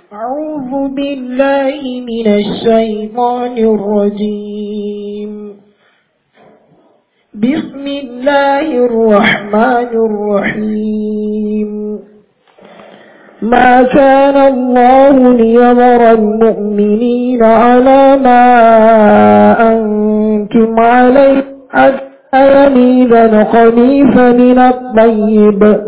أعوذ بالله من الشيطان الرجيم بسم الله الرحمن الرحيم ما كان الله ليذر المؤمنين على ما أنتم عليه حتى يميز الخبيث من الطيب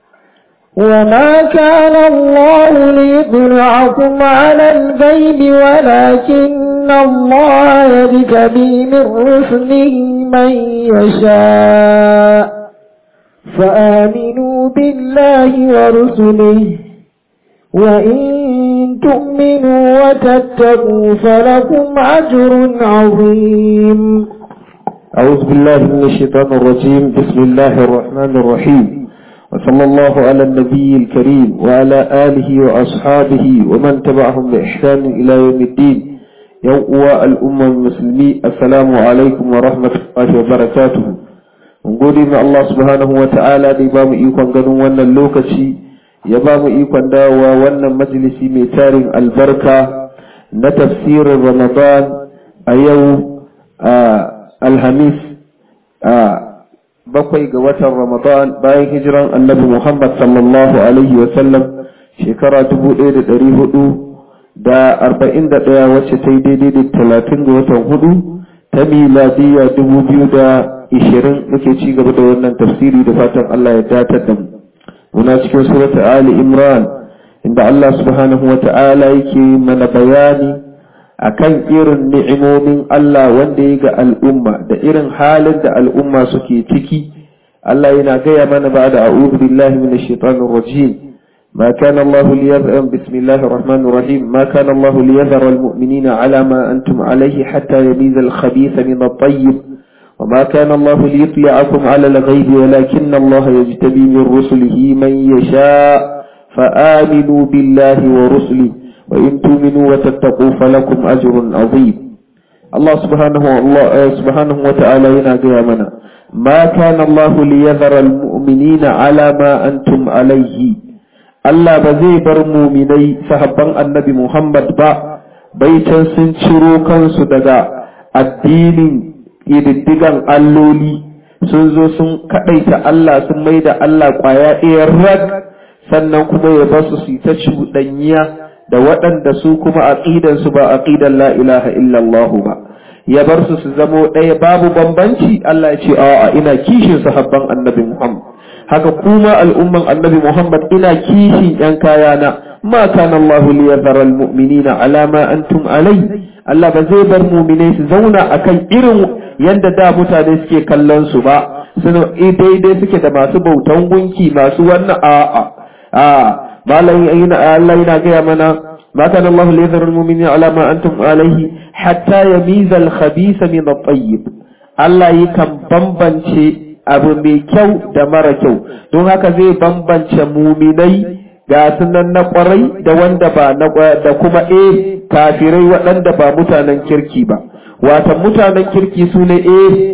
وما كان الله ليطلعكم على الغيب ولكن الله يجتبي من رسله من يشاء فآمنوا بالله ورسله وإن تؤمنوا وتتقوا فلكم أجر عظيم أعوذ بالله من الشيطان الرجيم بسم الله الرحمن الرحيم وصلى الله على النبي الكريم وعلى آله وأصحابه ومن تبعهم بإحسان إلى يوم الدين يوم الأمة المسلمين السلام عليكم ورحمة الله وبركاته gode ma Allah subhanahu wa ta'ala da ya ba mu ikon ganin wannan lokaci ya ba mu ikon dawowa wannan majalisi mai tarin albarka na tafsirin Ramadan a yau a Alhamis a bakwai ga watan Ramadan bayan hijiran annabi Muhammad sallallahu alaihi wa sallam shekara dubu ɗaya da ɗari hudu da arba'in da ɗaya wacce ta yi daidai da talatin ga watan hudu ta miladiyya dubu biyu da ishirin muke ci gaba da wannan tafsiri da fatan Allah ya datar da mu muna cikin surata Ali Imran inda Allah subhanahu wa ta'ala yake mana bayani akan irin ni'imomin Allah wanda ya ga al'umma da irin halin da al'umma suke ciki Allah yana gaya mana ba da a'udhu billahi minash shaitanir rajim ما كان الله ليذر بسم الله الرحمن الرحيم ما كان الله ليذر المؤمنين على ما أنتم عليه حتى يميز الخبيث من الطيب وما كان الله ليطلعكم على الغيب ولكن الله يجتبي من رسله من يشاء فآمنوا بالله ورسله وإن تؤمنوا وتتقوا فلكم أجر عظيم الله سبحانه الله سبحانه وتعالى ينادي منا ما كان الله ليذر المؤمنين على ما أنتم عليه الله بزي بر مؤمني صحبا النبي محمد با بيتا سنشرو كنسو دغا الدين ƙididdigan alloli sun zo sun kaɗaita Allah sun mai da Allah ƙwaya ɗaya rag sannan kuma ya basu su ta cuɗanya da waɗanda su kuma aƙidansu ba aƙidan la ilaha illallah ba ya bar su su zamo ɗaya babu bambanci Allah ya ce a'a ina kishin sahabban annabi Muhammad haka kuma al'umman annabi Muhammad ina kishin ƴan kayana ma kana Allah liyadhara al-mu'minina ala ma antum alai Allah ba zai bar muminai su zauna akan irin yadda da mutane suke kallon su ba suna daidai suke da masu bautan gunki masu wannan a'a a malam Allah yana gaya mana ma kana Allah li yadhar al-mu'minina ala ma antum alayhi hatta yamiza al-khabitha min at-tayyib Allah yakan bambance abu mai kyau da mara kyau don haka zai bambance muminai ga sunan na kwarai da wanda ba na da kuma eh kafirai waɗanda ba mutanen kirki ba wata mutanen kirki su ne eh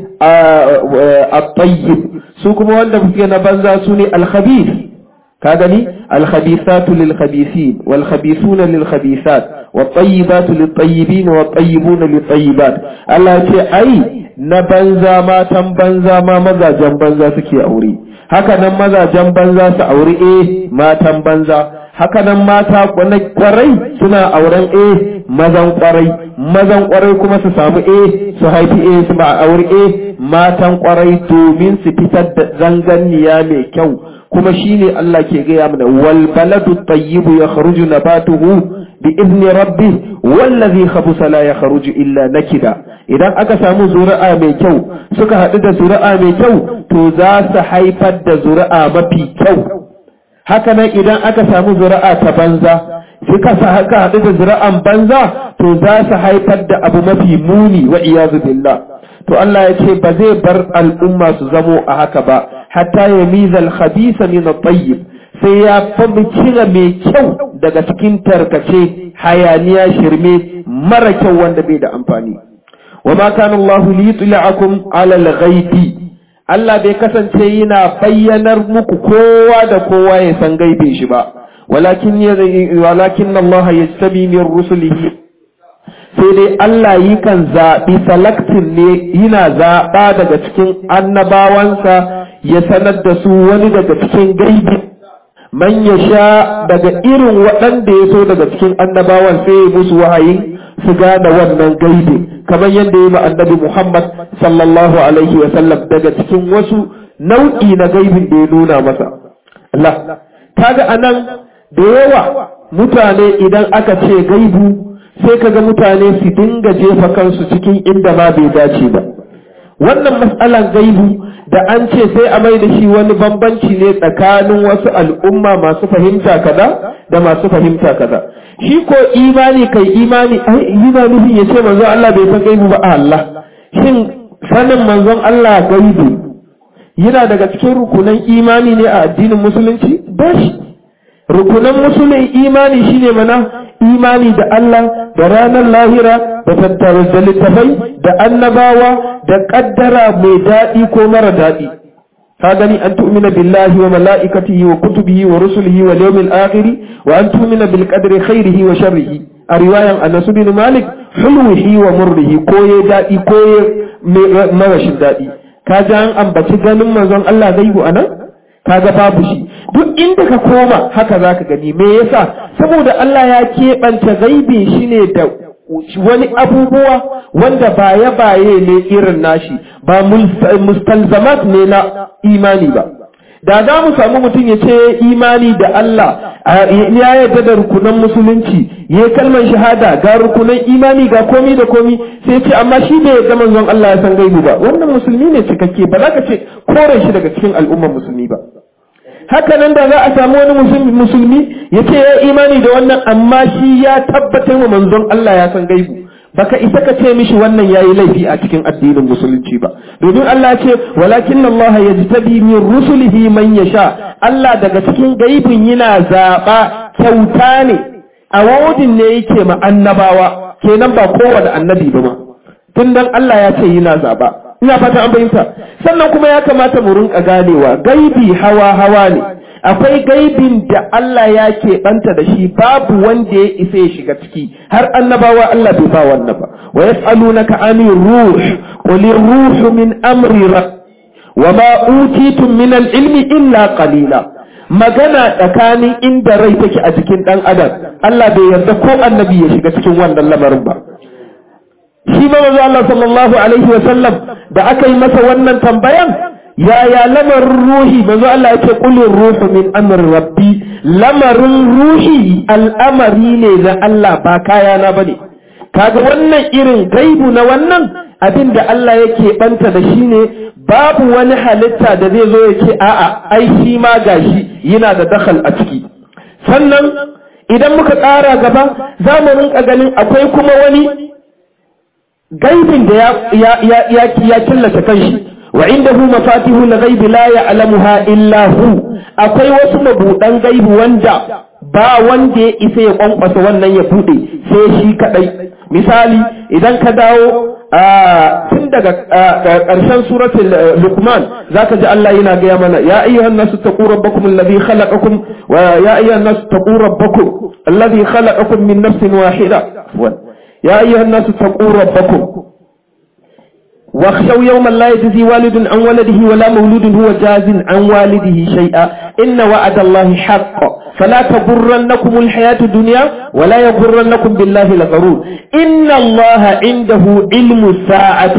a tayyib su kuma wanda suke na banza su ne alkhabith ka gani alkhabithatu lil khabithin wal khabithuna lil khabithat wat tayyibatu lit tayyibin wat tayyibuna lit tayyibat Allah ce ai na banza matan banza ma mazajen banza suke aure haka nan mazajen banza su auri eh matan banza haka nan mata kwarai suna auren eh mazan kwarai mazan kwarai kuma su samu eh su haifi eh su ba auri eh matan kwarai domin su fitar da zanganniya mai kyau kuma shine Allah ke gaya mana wal baladu tayyibu yakhruju nabatuhu bi izni rabbi wallazi khabusa la yakhruju illa nakida idan aka samu zuri'a mai kyau suka haɗu da zuri'a mai kyau to za su haifar da zuri'a mafi kyau haka nan idan aka samu zuri'a ta banza suka haka haɗu da zuri'an banza to za su haifar da abu mafi muni wa iyazu billah to Allah ya ce ba zai bar al'umma su zamo a haka ba hatta ya mizal khabisa min at-tayyib sai ya fabi cire mai kyau daga cikin tarkace hayaniya shirme mara kyau wanda bai da amfani wa ma kana Allah li yutla'akum 'ala al-ghaibi Allah bai kasance yana bayyanar muku kowa da kowa ya san gaibe shi ba walakin walakin Allah yastabi min rusulihi sai dai Allah yi kan zaɓi salaktin ne yana zaɓa daga cikin annabawansa ya sanar da su wani daga cikin gaibi man ya sha daga irin waɗanda ya so daga cikin annabawan sai ya musu wahayin su gane wannan gaibi kamar yadda ya yi annabi Muhammad sallallahu alaihi wa sallam daga cikin wasu nau'i na gaibin da ya nuna masa Allah kaga anan da yawa mutane idan aka ce gaibu sai kaga mutane su dinga jefa kansu cikin inda ma bai dace ba wannan matsalan gaibu da an ce sai a mai da shi wani bambanci ne tsakanin wasu al'umma masu fahimta kaza da masu fahimta kaza shi ko imani kai imani ai yana nufin ya ce manzon Allah bai san gaibu ba Allah shin sanin manzon Allah gaibu yana daga cikin rukunan imani ne a addinin musulunci ba shi rukunan musulun imani shine mana imani da Allah da ranar lahira da tattara da littafai da annabawa da kaddara mai daɗi ko mara daɗi ka gani an tu'mina billahi wa mala'ikatihi wa kutubihi wa rusulihi wa yawmil akhir wa an tu'mina bil qadri khairihi wa sharrihi a riwayan Anas bin Malik hulwihi wa murrihi ko ya daɗi ko ya marashin daɗi ka ji an ambaci ganin manzon Allah gaibu anan kaga babu shi duk inda ka koma haka zaka gani me yasa saboda Allah ya keɓance gaibin shi ne da wani abubuwa wanda baye baye ne irin nashi ba mustalzamat ne na imani ba da za mu samu mutum ya ce imani da Allah ya yarda da rukunan musulunci ya kalmar shahada ga rukunan imani ga komi da komi sai ce amma shi bai ga manzon Allah ya san gaibu ba wannan musulmi ne cikakke ba za ka ce kore shi daga cikin al'ummar musulmi ba haka nan da za a samu wani musulmi ya ce ya imani da wannan amma shi ya tabbatar wa manzon Allah ya san gaibu baka isa ka ce mishi wannan yayi laifi a cikin addinin musulunci ba domin Allah ya ce walakin Allah yajtabi min rusulihi man yasha Allah daga cikin gaibin yana zaba kyauta ne a wadin ne yake ma annabawa kenan ba kowane annabi ba ma tun dan Allah ya ce yana zaba ina fata an bayyanta sannan kuma ya kamata mu rinka ganewa gaibi hawa hawa ne akwai gaibin da Allah ya keɓanta da shi babu wanda ya isa ya shiga ciki har annabawa Allah bai ba wannan ba wa yas'alunaka anir ruh qul ruhu min amri wa ma utitum min al-ilmi illa qalila magana tsakanin inda rai take a jikin dan adam Allah bai yarda ko annabi ya shiga cikin wannan lamarin ba shi ma manzo Allah sallallahu alaihi wa sallam da aka yi masa wannan tambayan yaya lamarin ruhi manzo Allah ya ce qulur ruhu min amri rabbi lamarin ruhi al'amari ne na Allah ba kaya na bane kaga wannan irin gaibu na wannan abin da Allah yake banta da shi ne babu wani halitta da zai zo ya ce a'a ai shi ma gashi yana da dakhal a ciki sannan idan muka ƙara gaba za mu rinka ganin akwai kuma wani gaibin da ya ya ya ya killace kanshi wa indahu mafatihul ghaibi la ya'lamuha illa hu akwai wasu mabudan gaibi wanda ba wanda ya isa ya kwankwasa wannan ya bude sai shi kadai misali idan ka dawo tun daga ƙarshen suratul luqman zaka ji Allah yana gaya mana ya ayyuhan nasu taqu rabbakum alladhi khalaqakum wa ya ayyuhan nasu taqu rabbakum alladhi khalaqakum min nafsin wahida ya ayyuhan nasu taqu rabbakum واخشوا يوما لا يجزي والد عن ولده ولا مولود هو جاز عن والده شيئا إن وعد الله حق فلا تغرنكم الحياة الدنيا ولا يغرنكم بالله الغرور إن الله عنده علم الساعة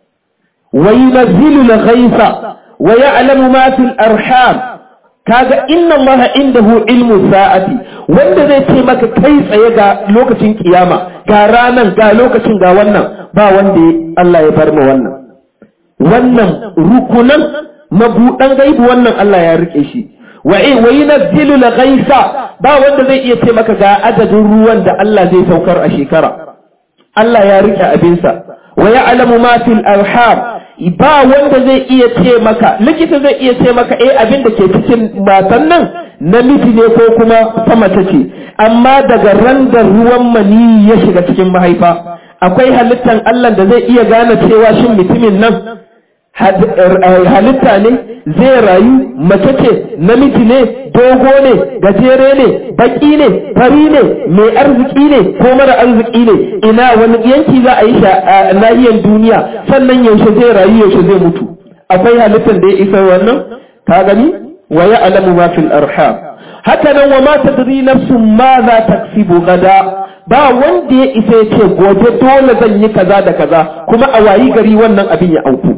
وينزل الغيث ويعلم ما في الأرحام kaga inna allaha indahu ilmu sa'ati wanda zai ce maka kai tsaye ga lokacin kiyama ga ranan ga lokacin ga wannan ba wanda Allah ya bar mu wannan wannan rukunan mabudan gaibu wannan Allah ya rike shi wa in wa yunzilu al-ghaisa ba wanda zai iya ce maka ga adadin ruwan da Allah zai saukar a shekara Allah ya rike abinsa wa ya'lamu ma fil arham ba wanda zai iya ce maka likita zai iya ce maka eh abin da ke cikin matan nan namiji ne ko kuma ta mace ce amma daga ran da ruwan mani ya shiga cikin mahaifa akwai halittan Allah da zai iya gane cewa shin mutumin nan halitta ne zai rayu mace ce namiji ne dogo ne gajere ne baki ne fari ne mai arziki ne ko mara arziki ne ina wani yanki za a yi shi a nahiyar duniya sannan yaushe zai rayu yaushe zai mutu akwai halittar da ya isa wannan ka gani wa ya alamu ma fil arham haka nan wa ma tadri nafsun ma za taksibu gada ba wanda ya isa ya ce gobe dole zan yi kaza da kaza kuma a wayi gari wannan abin ya auku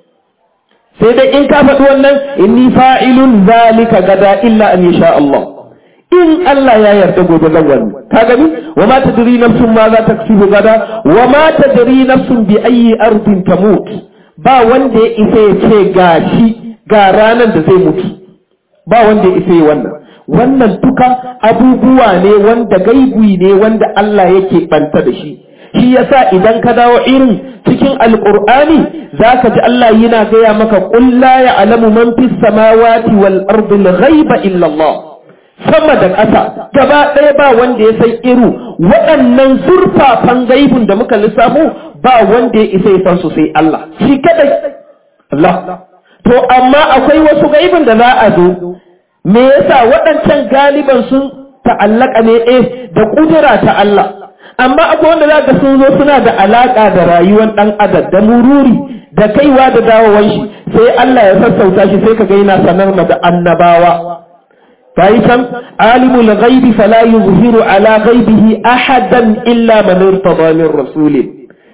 sai dai in ka faɗi wannan inni fa'ilun zalika gada illa an yasha Allah in Allah ya yarda gobe zan wani ka gani wa ma tadri nafsun ma za taksibu gada wa ma tadri nafsun bi ayyi ardin tamut ba wanda ya isa ya ce gashi ga ranar da zai mutu ba wanda ya isa ya wannan wannan duka abubuwa ne wanda gaibui ne wanda Allah yake banta da shi shi yasa idan ka dawo irin cikin alqur'ani zaka ji Allah yana gaya maka qul la ya'lamu man fis samawati wal ardi al ghaiba illa Allah sama da ƙasa gaba ɗaya ba wanda ya san iru waɗannan zurfafan gaibun da muka lissafo ba wanda ya isa ya san su sai Allah shi kadai Allah to amma akwai wasu gaibun da za a zo me yasa waɗancan galiban sun ta'allaka ne eh da kudura ta Allah amma akwai wanda za ka sun zo suna da alaka da rayuwar ɗan adam da mururi da kaiwa da dawowar shi sai Allah ya sassauta shi sai ka ga yana sanar da annabawa bayi can alimul ghaibi fala yuzhiru ala ghaibihi ahadan illa man irtada min rasulin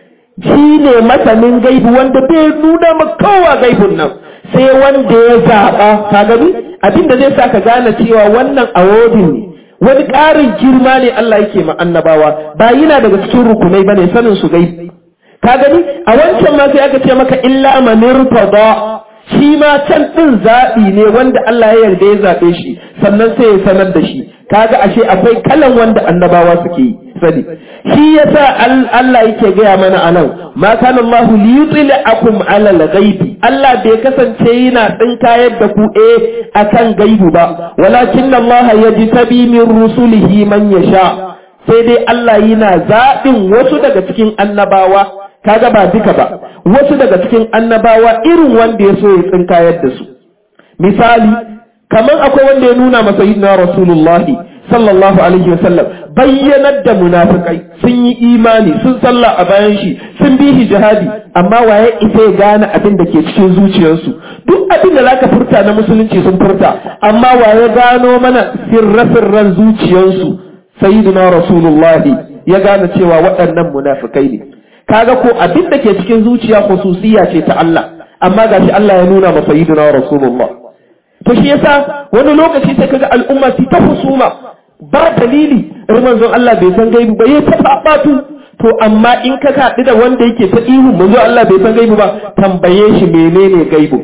shi ne masanin gaibi wanda bai nuna maka kowa gaibun nan sai wanda ya zaɓa ka gani abin da zai sa ka gane cewa wannan awodin ne wani ƙarin girma ne Allah yake ma annabawa ba yana daga cikin rukunai bane sanin su gaibi ka gani a wancan ma sai aka ce maka illa man irtada shi ma can din zaɓi ne wanda Allah ya yarda ya zaɓe shi sannan sai ya sanar da shi kaga ashe akwai kalan wanda annabawa suke yi sani shi yasa Allah yake gaya mana anan ma kana Allah li yutli'akum ala al-ghaibi Allah bai kasance yana tsinkayar da ku eh akan gaibu ba walakin Allah yajtabi min rusulihi man yasha sai dai Allah yana zaɓin wasu daga cikin annabawa kaga ba duka ba wasu daga cikin annabawa irin wanda ya so ya tsinkayar da su misali kamar akwai wanda ya nuna masa yi na rasulullahi sallallahu alaihi wasallam bayyanar da munafikai sun yi imani sun salla a bayan shi sun bi shi jihadi amma waye isa ya gane abin da ke cikin zuciyarsu duk abin da zaka furta na musulunci sun furta amma waye gano mana sirra-sirran zuciyarsu sayyidina rasulullahi ya gane cewa waɗannan munafikai ne kaga ko abin da ke cikin zuciya khususiyya ce ta Allah amma gashi Allah ya nuna masa sayyidina rasulullah to shi yasa wani lokaci sai kaga al'umma su ta husuma ba dalili manzon Allah bai san gaibu ba yayi ta fafatu to amma in ka kaɗi da wanda yake ta ihu manzo Allah bai san gaibu ba tambaye shi menene gaibu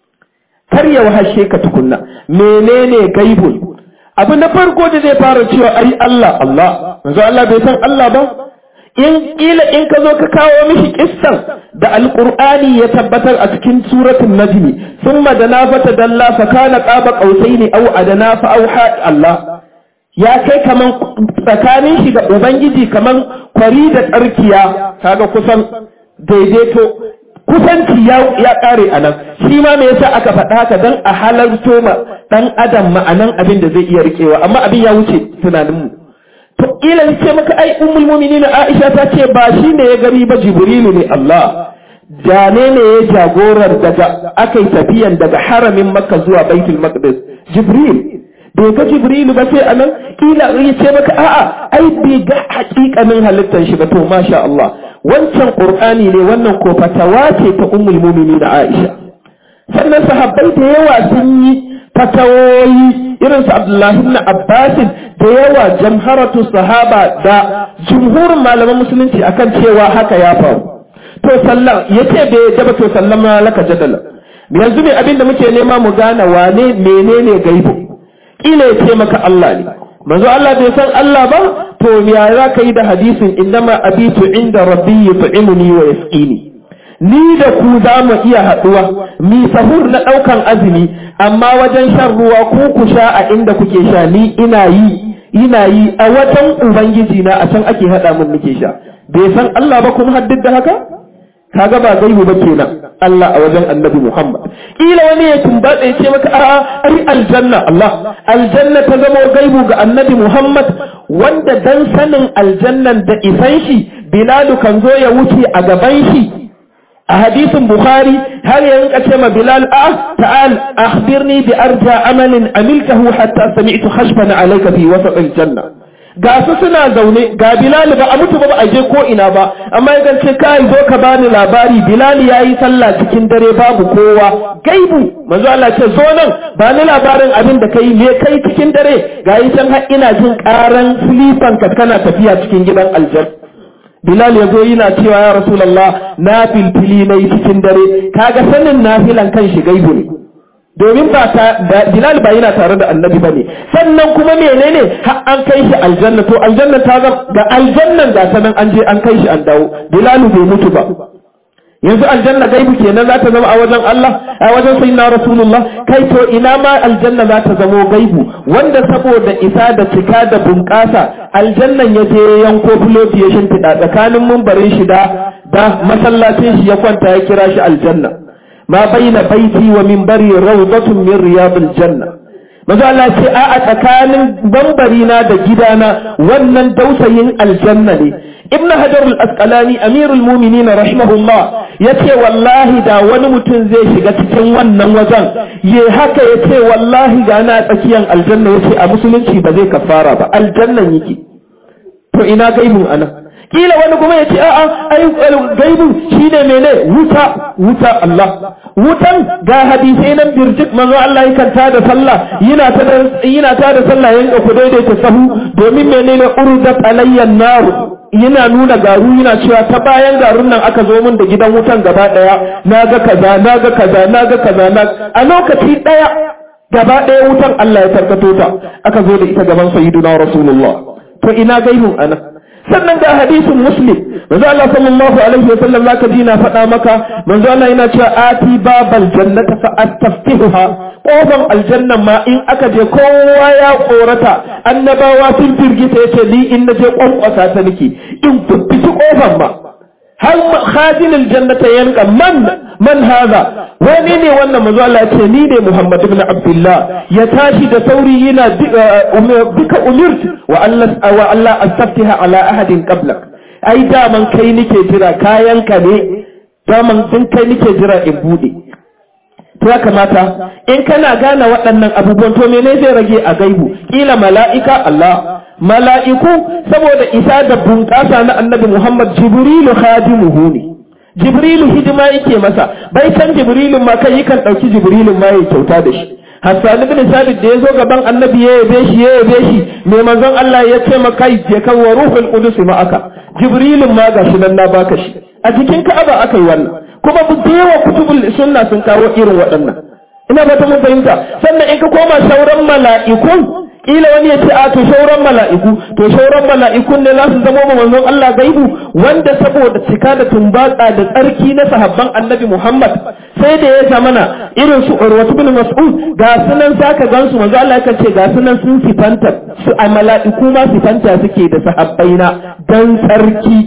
kar ya wahashe ka tukunna menene gaibu abu na farko da zai fara cewa ai Allah Allah manzo Allah bai san Allah ba in kila in ka zo ka kawo mishi kissan da alqur'ani ya tabbatar a cikin suratul najm thumma dana fata dalla fa kana qaba qausaini aw adana fa auha Allah ya kai kaman tsakanin shi da ubangiji kaman kwari da tsarkiya kaga kusan daidaito kusanci ya ya kare anan shi ma me yasa aka faɗa haka dan a halarto ma dan adam ma'anan abin da zai iya rikewa amma abin ya wuce tunaninmu to kila ce maka ai ummul mu'minin Aisha ta ce ba shi ne ya gari ba Jibrilu ne Allah Jane ne ya jagorar daga akai tafiyan daga haramin Makka zuwa Baitul Maqdis Jibril bai ga Jibrilu ba sai anan kila ya ce maka a'a ai bai ga hakikanin halittar shi ba to masha Allah wancan Qur'ani ne wannan ko fatawa ce ta ummul mu'minin Aisha sannan sahabbai da yawa sun yi fatawoyi irin su Abdullahi ibn Abbas da yawa jamharatu sahaba da jumhurin malaman musulunci akan cewa haka ya faru to sallan yace bai daba to sallama laka jadala yanzu ne abinda muke nema mu gane wane menene gaibu kila ya ce maka Allah ne manzo Allah bai san Allah ba to ya za ka yi da hadisin indama abitu inda rabbi yut'imuni wa yasqini ni da ku za mu iya haɗuwa mi sahur na ɗaukan azumi amma wajen shan ruwa ku ku sha a inda kuke sha ni ina yi ina yi a watan ubangiji na a can ake haɗa mun nake sha bai san Allah ba kuma haddid da haka kaga ba gaibu ba kenan Allah a wajen annabi Muhammad kila wani ya tumbatsa ya ce maka a'a ai aljanna Allah aljanna ta zama gaibu ga annabi Muhammad wanda dan sanin aljannan da isan shi Bilalu kan zo ya wuce a gaban shi a hadisin Bukhari har ya rinka ce ma Bilal a ta'al akhbirni bi arja amalin amiltahu hatta sami'tu khashfan alayka fi wasat aljanna ga su suna zaune ga Bilal ba a mutu ba ba a je ko ina ba amma ya ce kai zo ka bani labari Bilal yayi sallah cikin dare babu kowa gaibu manzo Allah ce zo nan ba ni labarin abin da kai me kai cikin dare ga yi can har ina jin karan silifan ka kana tafiya cikin gidan aljanna Bilal ya zo yana cewa ya Rasulallah na filfili na yi cikin dare kaga sanin nafilan kan shi gaibu ne domin ba ta Bilal ba yana tare da annabi ba ne sannan kuma menene har an kai shi aljanna to aljanna ta ga aljannan ga sanan an je an kai shi an dawo Bilal bai mutu ba yanzu aljanna gaibu kenan za ta zama a wajen Allah a wajen sayyidina Rasulullah kai to ina ma aljanna za ta zama gaibu wanda saboda isa da cika da bunƙasa aljannan ya je yanko filoti ya shimfiɗa tsakanin mumbarin shi da da masallacin shi ya kwanta ya kira shi aljanna ma baina baiti wa minbari rawdatun min riyadil janna maza Allah ce a a tsakanin bambari na da gidana wannan dausayin aljanna ne ibn hajar al-asqalani amirul mu'minin rahimahullah yace wallahi da wani mutum zai shiga cikin wannan wajen ye haka yace wallahi ga na tsakiyan aljanna yace a musulunci ba zai kafara ba aljannan yake to ina gaibun anan kila wani kuma ya ce a'a ai gaibu shine mene wuta wuta Allah wutan ga hadisai nan birjik manzo Allah yakan ta da sallah yana ta da yana ta da sallah yanka ku daidaita sahu domin menene urdat alayyan nar yana nuna garu yana cewa ta bayan garun nan aka zo min da gidan wutan gaba daya naga kaza naga kaza naga kaza na a lokaci daya gaba daya wutan Allah ya tarkato ta aka zo da ita gaban sayyiduna rasulullah to ina gaibun anan sannan ga hadisin muslim manzo Allah sallallahu alaihi wa sallam zaka ji na faɗa maka manzo Allah yana cewa ati babal jannata fa astaftihuha kofan aljanna ma in aka je kowa ya korata annabawa sun firgita yace ni in naje kwankwasa ta nake in fiti kofan ma har khadin aljannata yanka man man haza wani ne wannan manzo Allah ce ni ne Muhammad ibn Abdullah ya tashi da sauri yana bika umirt wa Allah wa Allah astaftiha ala ahadin qablak ai daman kai nike jira kayan ka ne daman din kai nike jira in bude to ya kamata in kana gane waɗannan abubuwan to mene zai rage a gaibu kila mala'ika Allah mala'iku saboda isa da bunƙasa na annabi Muhammad Jibrilu khadimuhu ne Jibrilu hidima yake masa bai san Jibrilun ma kai yakan ɗauki Jibrilun ma ya kyauta da shi Hassan ibn Sabit da ya zo gaban annabi ya yabe shi ya yabe shi mai manzon Allah ya ce maka je kan wa ruhul qudus ma'aka Jibrilun ma gashi nan na baka shi a cikin Ka'aba aka yi wannan kuma bu yawa kutubul sunna sun kawo irin waɗannan ina ba ta mun fahimta sannan in ka koma sauran mala'ikun kila wani ya ce a to shauran mala'iku to shauran mala'ikun ne za su zama ma manzon Allah gaibu wanda saboda cika da tumbatsa da tsarki na sahabban annabi Muhammad sai da ya zamana irin su Urwatu bin Mas'ud ga sunan saka gansu manzo Allah ya ce ga sunan sun sifanta su a mala'iku ma sifanta suke da sahabbaina dan tsarki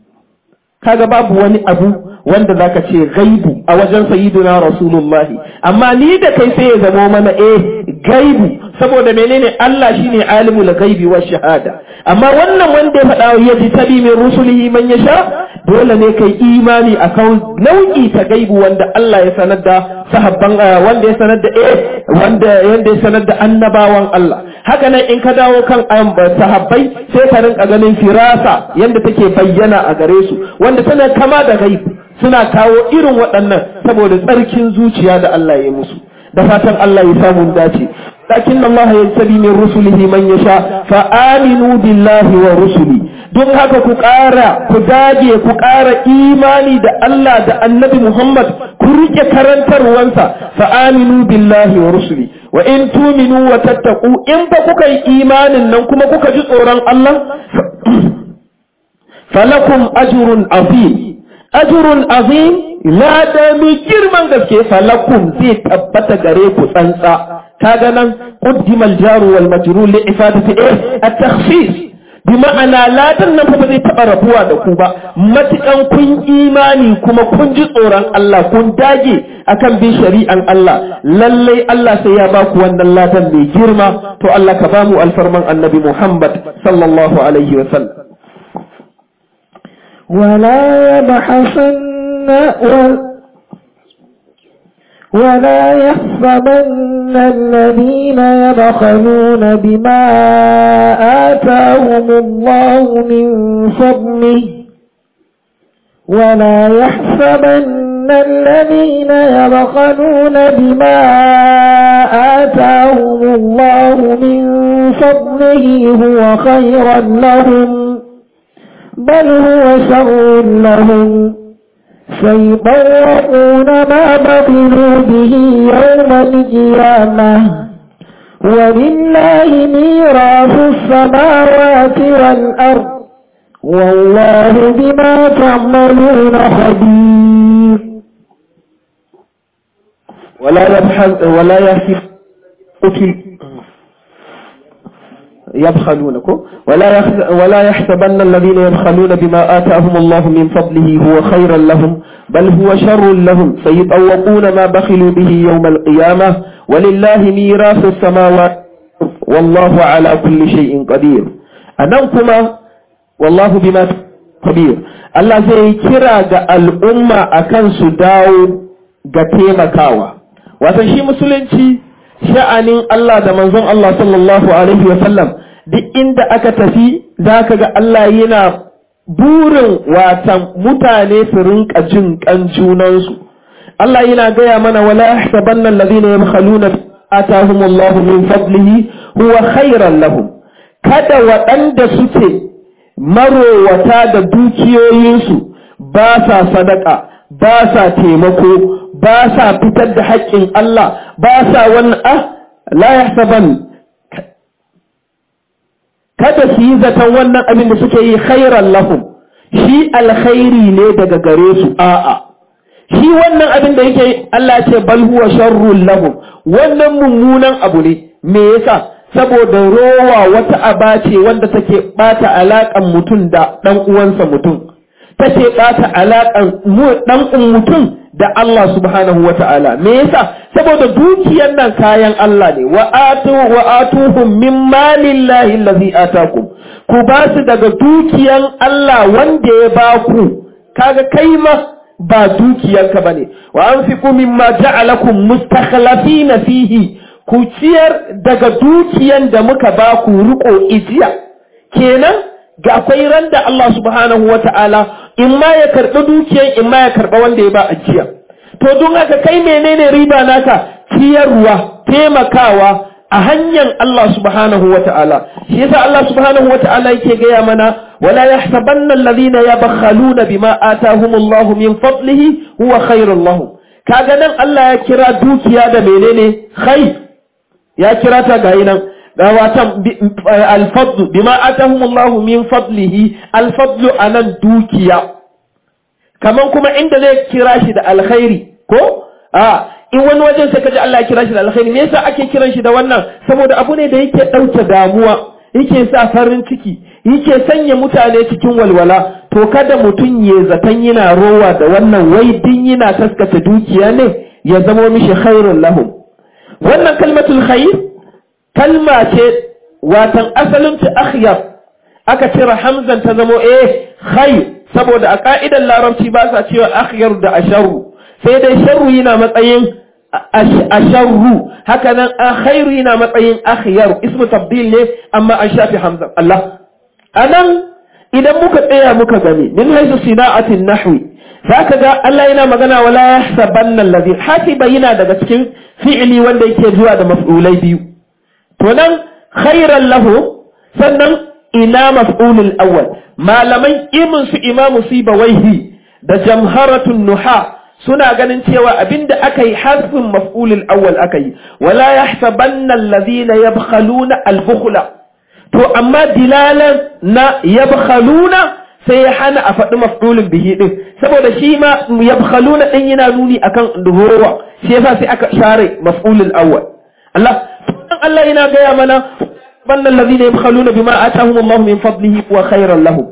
kaga babu wani abu wanda zaka ce gaibu a wajen sayyidina rasulullahi amma ni da kai sai ya zamo mana eh gaibu saboda menene Allah shine alimul ghaibi wa shahada amma wannan wanda ya faɗa ya ji tabi min rusulihi man yasha dole ne kai imani akan nau'i ta gaibu wanda Allah ya sanar da sahabban wanda ya sanar da eh wanda yanda ya sanar da annabawan Allah haka nan in ka dawo kan sahabbai sai ka rinka ganin firasa yanda take bayyana a gare su wanda tana kama da gaibu suna kawo irin waɗannan saboda tsarkin zuciya da Allah ya musu da fatan Allah ya samu dace lakin Allah ya tabi min rusulihi man yasha fa aminu billahi wa rusuli don haka ku ƙara ku dage ku ƙara imani da Allah da Annabi Muhammad ku rike karantarwansa fa aminu billahi wa rusuli wa in tuminu wa tattaqu in fa kuka yi imanin nan kuma kuka ji tsoron Allah falakum ajrun azim ajrun azim lada mai girman gaske falakum zai tabbata gare ku tsantsa kaga nan quddimal jaru wal majrur li ifadati eh at-takhsis bi ma'ana ladan nan fa ba zai taɓa rabuwa da ku ba matukan kun imani kuma kun ji tsoron Allah kun dage akan bin shari'an Allah lallai Allah sai ya ba ku wannan ladan mai girma to Allah ka ba mu alfarman annabi Muhammad sallallahu alaihi wa sallam ولا يبحثن ولا يحسبن الذين يبخلون بما آتاهم الله من فضله ولا يحسبن الذين يبخلون بما آتاهم الله من فضله هو خيرا لهم بل هو شر لهم سيطوقون ما بطلوا به يوم القيامة ولله ميراث السماوات والأرض والله بما تعملون خبير ولا يبحث ولا يحسب يبخلونكم ولا ولا يحسبن الذين يبخلون بما آتاهم الله من فضله هو خيرا لهم بل هو شر لهم سيطوقون ما بخلوا به يوم القيامة ولله ميراث السماوات والله على كل شيء قدير أنكما والله بما خبير Allah zai kira ga al'umma akan su dawo ga taimakawa. Watan shi musulunci sha'anin Allah da manzon Allah sallallahu Alaihi wasallam duk inda aka tafi za ka ga Allah yana burin watan mutane su rinka jin kan junansu. Allah yana gaya mana wala yahsabanna alladhina yabkhaluna atahumullahu min fadlihi huwa khairan lahum kada waɗanda suke marowata da dukiyoyinsu ba sa sadaka ba sa taimako ba sa fitar da haƙƙin Allah ba sa wannan ah la yahsaban kada su yi zaton wannan abin da suke yi khairan lahum shi alkhairi ne daga gare su a'a shi wannan abin da yake Allah ce bal huwa sharrul lahum wannan mummunan abu ne me yasa saboda rowa wata aba ce wanda take bata alakan mutum da dan uwansa mutum take bata alakan dan mutum da Allah subhanahu wa ta'ala me yasa saboda dukiyar nan kayan Allah ne wa atu wa atuhum min malillahi allazi atakum ku ba su daga dukiyan Allah wanda ya ba ku kaga kai ma ba dukiyanka bane wa anfiqu mimma ja'alakum mustakhlafina fihi ku ciyar daga dukiyan da muka ba ku riko ijiya kenan ga akwai ran da Allah subhanahu wa ta'ala in ma ya karɓi dukiyan in ma ya karɓa wanda ya ba ajiya to don haka kai menene riba naka ciyarwa taimakawa a hanyar Allah subhanahu wa ta'ala shi yasa Allah subhanahu wa ta'ala yake gaya mana wala yahsabanna alladhina yabkhaluna bima atahumullahu min fadlihi huwa khairul lahum kaga nan Allah ya kira dukiya da menene khair ya kira ta ga nan ga watan alfadlu bima atahumullahu min fadlihi alfadlu anan dukiya kaman kuma inda zai kira shi da alkhairi ko a in wani wajen sai kaji Allah ya kira shi da alkhairi me yasa ake kiran shi da wannan saboda abu ne da yake dauke damuwa yake sa farin ciki yake sanya mutane cikin walwala to kada mutum ya zaton yana rowa da wannan wai din yana taskata dukiya ne ya zamo mishi khairun lahum wannan kalmatul khair kalma ce watan asalin ta akhyar aka cire hamzan ta zamo eh khair saboda a ka'idar larabci ba sa cewa akhyar da asharru sai dai sharru yana matsayin asharru haka nan khairu yana matsayin akhyar ismu tabdil ne amma an shafi hamzan Allah anan idan muka tsaya muka gani min haisu sina'atin nahwi zaka ga Allah yana magana wala yahsabanna allazi hasiba yana daga cikin fi'ili wanda yake zuwa da maf'ulai biyu to nan khairan lahu sannan ina maf'ulul awwal malaman imin su imamu sibawaihi da jamharatun nuha suna ganin cewa abinda aka yi hasbin maf'ulul awwal aka yi wala yahsabanna allazina yabkhaluna al-bukhla to amma dilalan na yabkhaluna sai ya hana a faɗi maf'ulun bihi din saboda shi ma yabkhaluna din yana nuni akan duhuwa shi yasa sai aka share maf'ulul awwal Allah Allah yana gaya mana banna allazina yabkhaluna bima atahum Allah min fadlihi wa khairan lahum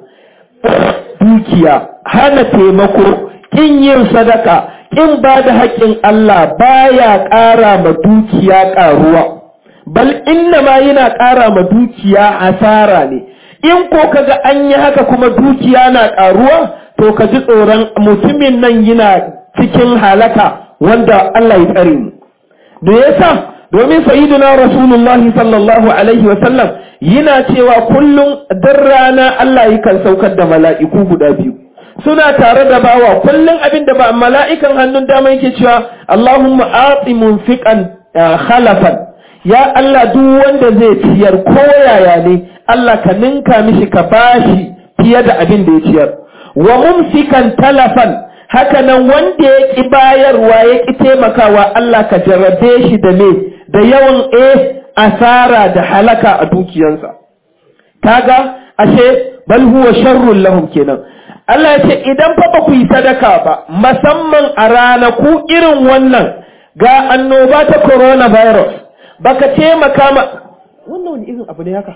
dukiya hana taimako kin yin sadaka kin ba da haƙƙin Allah baya ƙara ma dukiya ƙaruwa bal inna ma yana ƙara ma dukiya asara ne in ko kaga an yi haka kuma dukiya na ƙaruwa to ka ji tsoron mutumin nan yana cikin halaka wanda Allah ya tsare mu da yasa domin sayyiduna rasulullahi sallallahu alaihi wa sallam yana cewa kullum dan rana Allah yakan saukar da mala'iku guda biyu suna tare da bawa kullum abin da ba mala'ikan hannun dama yake cewa Allahumma ati munfiqan khalafan ya Allah duk wanda zai ciyar ko yaya ne Allah ka ninka mishi ka bashi fiye da abin da ya ciyar wa mumsikan talafan haka nan wanda ya ƙi bayarwa ya ƙi taimakawa Allah ka jarrabe shi da me da yawan e asara da halaka a dukiyansa kaga ashe bal huwa sharrun lahum kenan Allah ya ce idan fa ba ku yi sadaka ba musamman a ranaku irin wannan ga annoba ta coronavirus baka taimaka ma wannan wani irin abu ne haka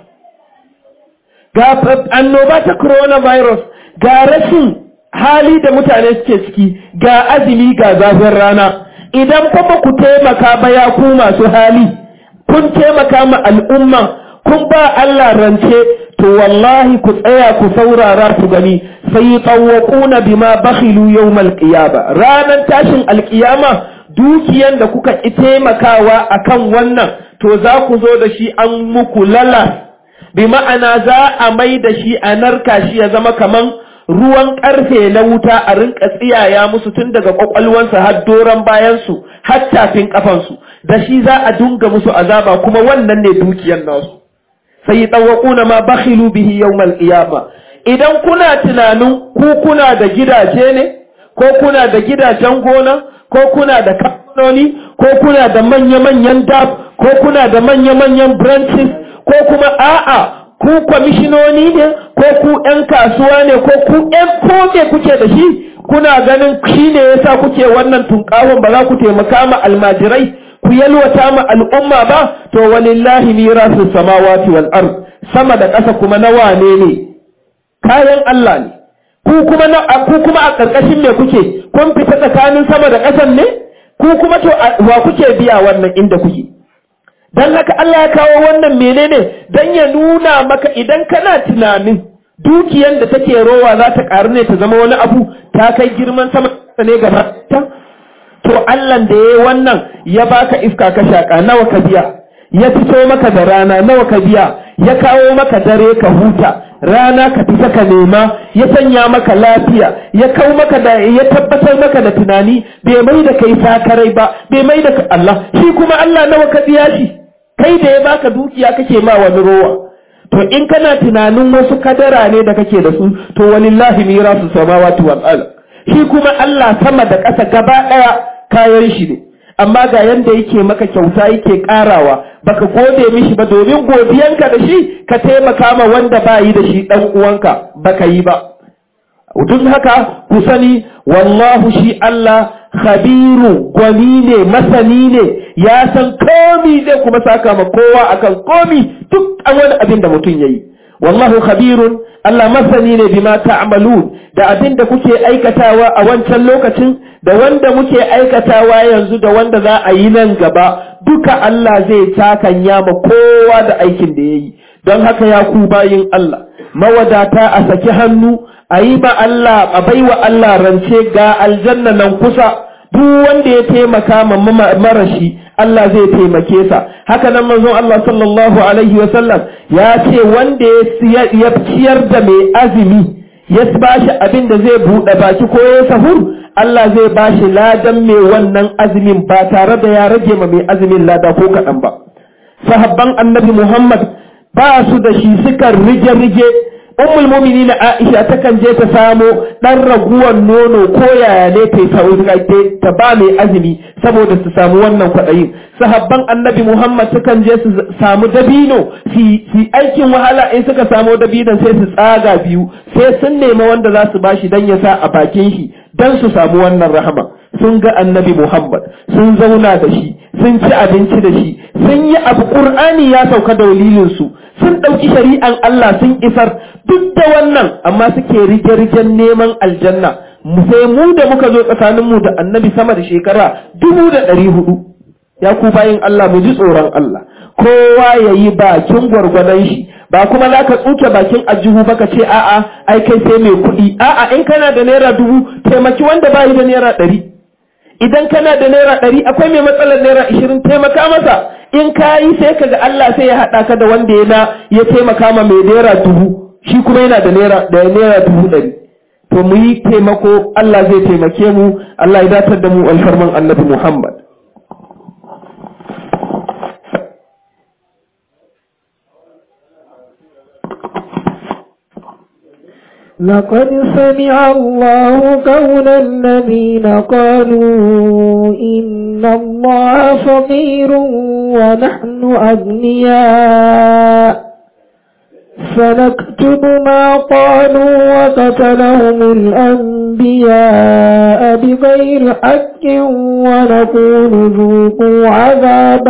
ga annoba ta coronavirus ga rashin hali da mutane suke ciki ga azumi ga zafin rana idan fa ba ku taimaka ba ya ku masu hali kun taimaka ma al'umma kun ba Allah rance to wallahi ku tsaya ku saurara ku gani sai tawwaquna bima bakhilu yawmal qiyama ranan tashin alqiyama dukiyan da kuka ki taimakawa akan wannan to za ku zo da shi an muku lala bi ma'ana za a mai da shi a narka shi ya zama kaman ruwan karfe na wuta a rinka tsiyaya musu tun daga kwakwalwansu har doron bayansu har tafin kafansu da shi za a dunga musu azaba kuma wannan ne dukiyar nasu sai tsawakuna ma bakhilu bihi yawmal qiyama idan kuna tunanin ku kuna da gidaje ne ko kuna da gidajen gona ko kuna da kamfanoni ko kuna da manya-manyan dab ko kuna da manya-manyan branches ko kuma a'a ku kwamishinoni ne ko ku ‘yan kasuwa ne ko ku ‘yan kome kuke da shi kuna ganin shi ne ya sa kuke wannan tunkawon ba za ku taimaka ma almajirai ku yalwata ma al'umma ba to walillahi mirasu samawati wal ard sama da ƙasa kuma na wane ne kayan Allah ne ku kuma na ku kuma a ƙarƙashin me kuke kun fita tsakanin sama da ƙasan ne ku kuma to wa kuke biya wannan inda kuke don haka Allah ya kawo wannan menene don ya nuna maka idan kana tunanin dukiyan da take rowa za ta ƙaru ne ta zama wani abu ta kai girman sama ne gaba ta to Allah da ya wannan ya baka iska ka shaka nawa ka biya ya fito maka da rana nawa ka biya ya kawo maka dare ka huta rana ka fita ka nema ya sanya maka lafiya ya kawo maka da ya tabbatar maka da tunani bai mai da kai sakarai ba bai mai da Allah shi kuma Allah nawa ka biya shi kai da ya baka dukiya kake ma wani rowa to in kana tunanin wasu kadara ne da kake da su to walillahi mirasu samawati wal ard shi kuma Allah sama da ƙasa gaba ɗaya kayan shi ne amma ga yanda yake maka kyauta yake karawa baka gode mishi ba domin godiyanka da shi ka taimaka ma wanda ba yi da shi dan uwanka baka yi ba duk haka ku sani wallahu shi Allah khabiru gwani ne masani ne ya san komi zai kuma saka ma kowa akan komi duk wani abin da mutum yayi wallahu khabirun Allah masani ne bima ta'malun da abin da kuke aikatawa a wancan lokacin da wanda muke aikatawa yanzu da wanda za a yi nan gaba duka Allah zai takanya ma kowa da aikin da yayi don haka ya ku bayin Allah mawadata a saki hannu a yi ba Allah a baiwa Allah rance ga aljanna nan kusa duk wanda ya taimaka ma marashi Allah zai taimake sa haka nan manzon Allah sallallahu alaihi wa sallam ya ce wanda ya ciyar da mai azumi ya bashi abin da zai buɗe baki ko ya sahur Allah zai bashi ladan mai wannan azumin ba tare da ya rage ma mai azumin lada ko kaɗan ba sahabban annabi Muhammad ba su da shi suka rige-rige ummul mu'minin Aisha takan je ta samo dan raguwan nono ko yaya ne ta ta ba mai azumi saboda su samu wannan kwaɗayin sahabban annabi Muhammad sukan je su samu dabino su aikin wahala in suka samu dabinon sai su tsaga biyu sai sun nema wanda za su bashi dan ya sa a bakin shi dan su samu wannan rahama sun ga annabi Muhammad sun zauna da shi sun ci abinci da shi sun yi abu Qur'ani ya sauka da dalilin su sun ɗauki shari'an Allah sun isar duk da wannan amma suke rige-rigen neman aljanna sai mu da muka zo tsakaninmu da annabi sama da shekara dubu da ɗari hudu ya ku bayin Allah mu ji tsoron Allah kowa ya yi bakin gwargwadon shi ba kuma za ka tsuke bakin ajihu ba ka ce a'a ai kai sai mai kuɗi a'a in kana da naira dubu taimaki wanda bayi da naira ɗari idan kana da naira ɗari akwai mai matsalar naira ishirin taimaka masa in ka yi sai ka ga Allah sai ya haɗa ka da wanda ya na ya taimaka ma mai naira dubu shi kuma yana da naira da naira dubu ɗari to mu yi taimako Allah zai taimake mu Allah ya datar da mu alfarman annabi Muhammad لقد سمع الله قول الذين قالوا إن الله فقير ونحن أغنياء فنكتب ما قالوا وقتلهم الأنبياء بغير حق ونقول ذوقوا عذاب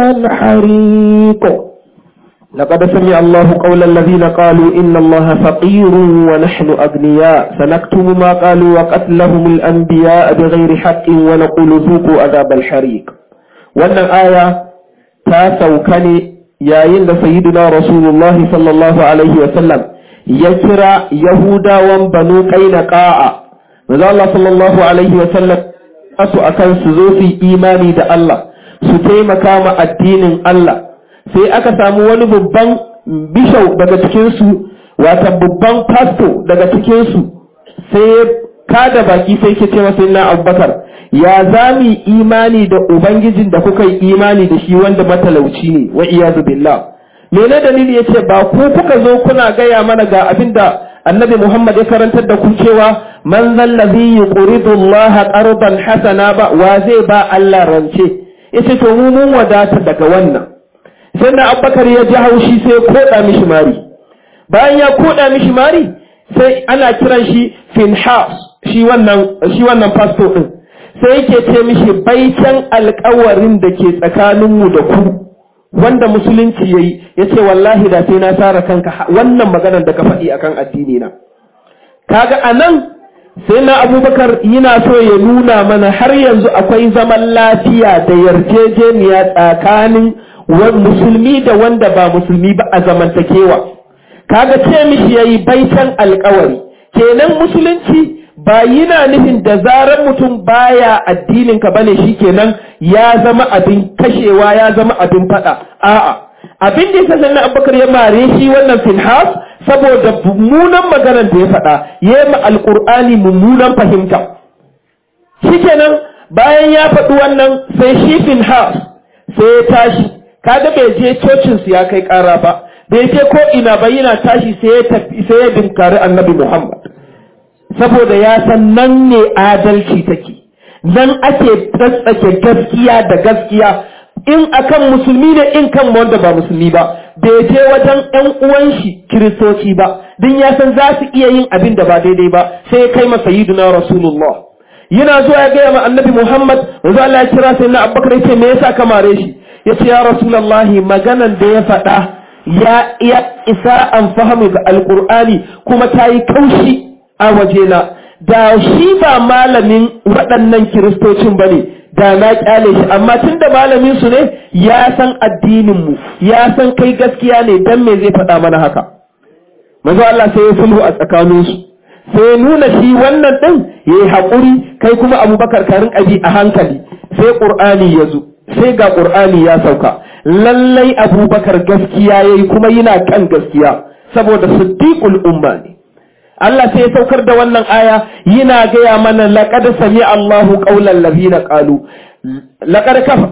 الحريق لقد سمع الله قول الذين قالوا إن الله فقير ونحن أغنياء سنكتب ما قالوا وقتلهم الأنبياء بغير حق ونقول ذوقوا عذاب الحريق wannan aya ta sauka ne yayin da sayyidina rasulullahi sallallahu alaihi wa sallam ya kira yahudawan banu qainaqa'a manzo Allah sallallahu alaihi wa sallam asu akan su zo su imani da Allah su taimaka ma addinin Allah sai aka samu wani babban bishau daga cikinsu wata babban pasto daga cikinsu sai kada baki sai ke ce masa na abubakar ya za mu imani da ubangijin da kuka yi imani da shi wanda matalauci ne wa iyazu billah mene dalili ya ce ba ku kuka zo kuna gaya mana ga abin da annabi muhammad ya karantar da ku cewa man zallazi yuqridu allaha qardan hasana ba wa zai ba Allah rance yace to mu mun wadata daga wannan sai na abubakar ya ji haushi sai ya koda mishi mari bayan ya koda mishi mari sai ana kiran shi finhas shi wannan shi wannan pastor din sai yake ce mishi baitan alƙawarin da ke tsakaninmu da ku wanda musulunci yayi yace wallahi da sai na sara kanka wannan maganar da ka faɗi akan addini na kaga anan sai na abubakar yana so ya nuna mana har yanzu akwai zaman lafiya da yarjejeniya tsakanin musulmi da wanda ba musulmi ba a zamantakewa kaga ce mishi yayi baitan alkawari kenan musulunci ba yana nufin da zarar mutum baya addinin ka bane shikenan ya zama abin kashewa ya zama abin fada a'a abin da yasa sannan abubakar ya mare shi wannan finhas saboda mummunan maganar da ya faɗa ya yi ma alƙur'ani mummunan fahimta shikenan bayan ya faɗi wannan sai shi finhas sai ya tashi kaga bai je cocin su ya kai ƙara ba bai je ko ina ba yana tashi sai ya tafi sai ya dinkari annabi Muhammad saboda ya san nan ne adalci take nan ake tsatsake gaskiya da gaskiya in akan musulmi ne in kan wanda ba musulmi ba bai je wajen ƴan uwan shi kiristoci ba din ya san za su iya yin abin da ba daidai ba sai ya kai masa yiduna rasulullah yana zuwa ya gaya ma annabi Muhammad wanzu Allah ya kira sai na Abubakar ya ce me yasa ka mare shi ya ce ya rasulallahi maganan da ya faɗa ya iya isa an fahimu ga alƙur'ani kuma ta yi kaushi a wajena da shi ba malamin waɗannan kiristocin ba ne da na ƙyale shi amma tun da malamin su ne ya san addininmu ya san kai gaskiya ne dan me zai faɗa mana haka manzo Allah sai ya sulhu a tsakaninsu sai nuna shi wannan ɗin ya yi haƙuri kai kuma abubakar karin abi a hankali sai ƙur'ani ya zo sai ga ƙur'ani ya sauka lallai abubakar gaskiya ya yi kuma yana kan gaskiya saboda siddiqul umma ne Allah sai ya saukar da wannan aya yana gaya mana laqad sami Allahu qawlan ladina qalu laqad kafa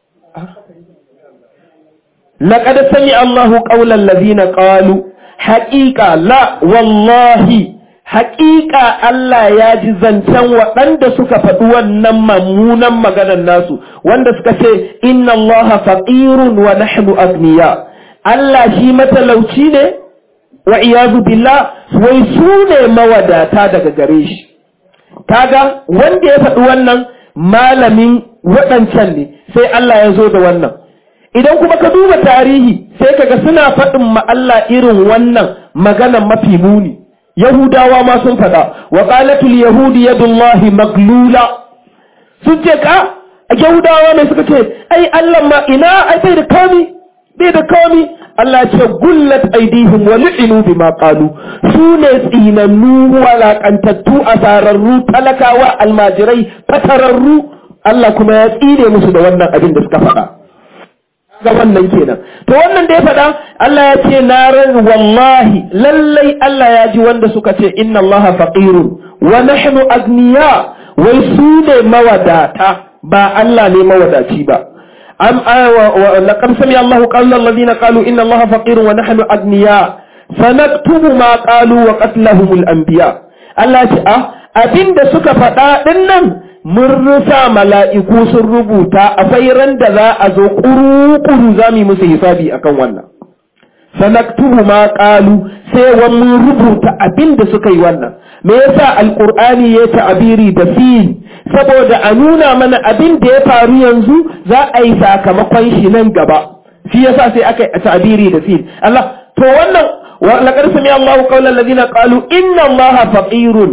laqad sami Allahu qawlan ladina qalu haqiqa la wallahi haƙiƙa Allah ya ji zancen waɗanda suka faɗi wannan mummunan maganar nasu wanda suka ce inna Allah faqirun wa nahnu agniya Allah shi matalauci ne wa iyazu billah wai su ne mawadata daga gare shi kaga wanda ya faɗi wannan malamin waɗancan ne sai Allah ya zo da wannan idan kuma ka duba tarihi sai kaga suna faɗin ma Allah irin wannan maganan mafi muni yahudawa ma sun faɗa wa qalatul yahudi yadullahi maglula sun ce ka yahudawa ne suka ce ai Allah ma ina ai bai da komi bai da komi Allah ya ce gullat aidihim wa lu'inu bima qalu su ne tsinannu walakantattu asararru talakawa almajirai fatararru Allah kuma ya tsine musu da wannan abin da suka faɗa ga wannan kenan to wannan da ya faɗa Allah ya ce na ran wallahi lallai Allah ya ji wanda suka ce inna Allah faqirun wa nahnu agniya wai su ne mawadata ba Allah ne mawadaci ba am laqad sami Allah qawla alladhina qalu inna Allah faqirun wa nahnu agniya sanaktubu ma qalu wa qatlahum al-anbiya Allah ya ce ah abinda suka faɗa dinnan mun rusa mala'iku sun rubuta akwai ran da za a zo ƙuru-ƙuru za mu yi musu hisabi akan wannan. Sanaktubu ma ƙalu sai wa mun rubuta abin da suka yi wannan. Me yasa Alƙur'ani ya ta'abiri da fil saboda a nuna mana abin da ya faru yanzu za a yi sakamakon shi nan gaba. Shi yasa sai aka yi ta'abiri da fil. Allah to wannan laqad sami Allahu qawlan ladina qalu inna Allaha faqirun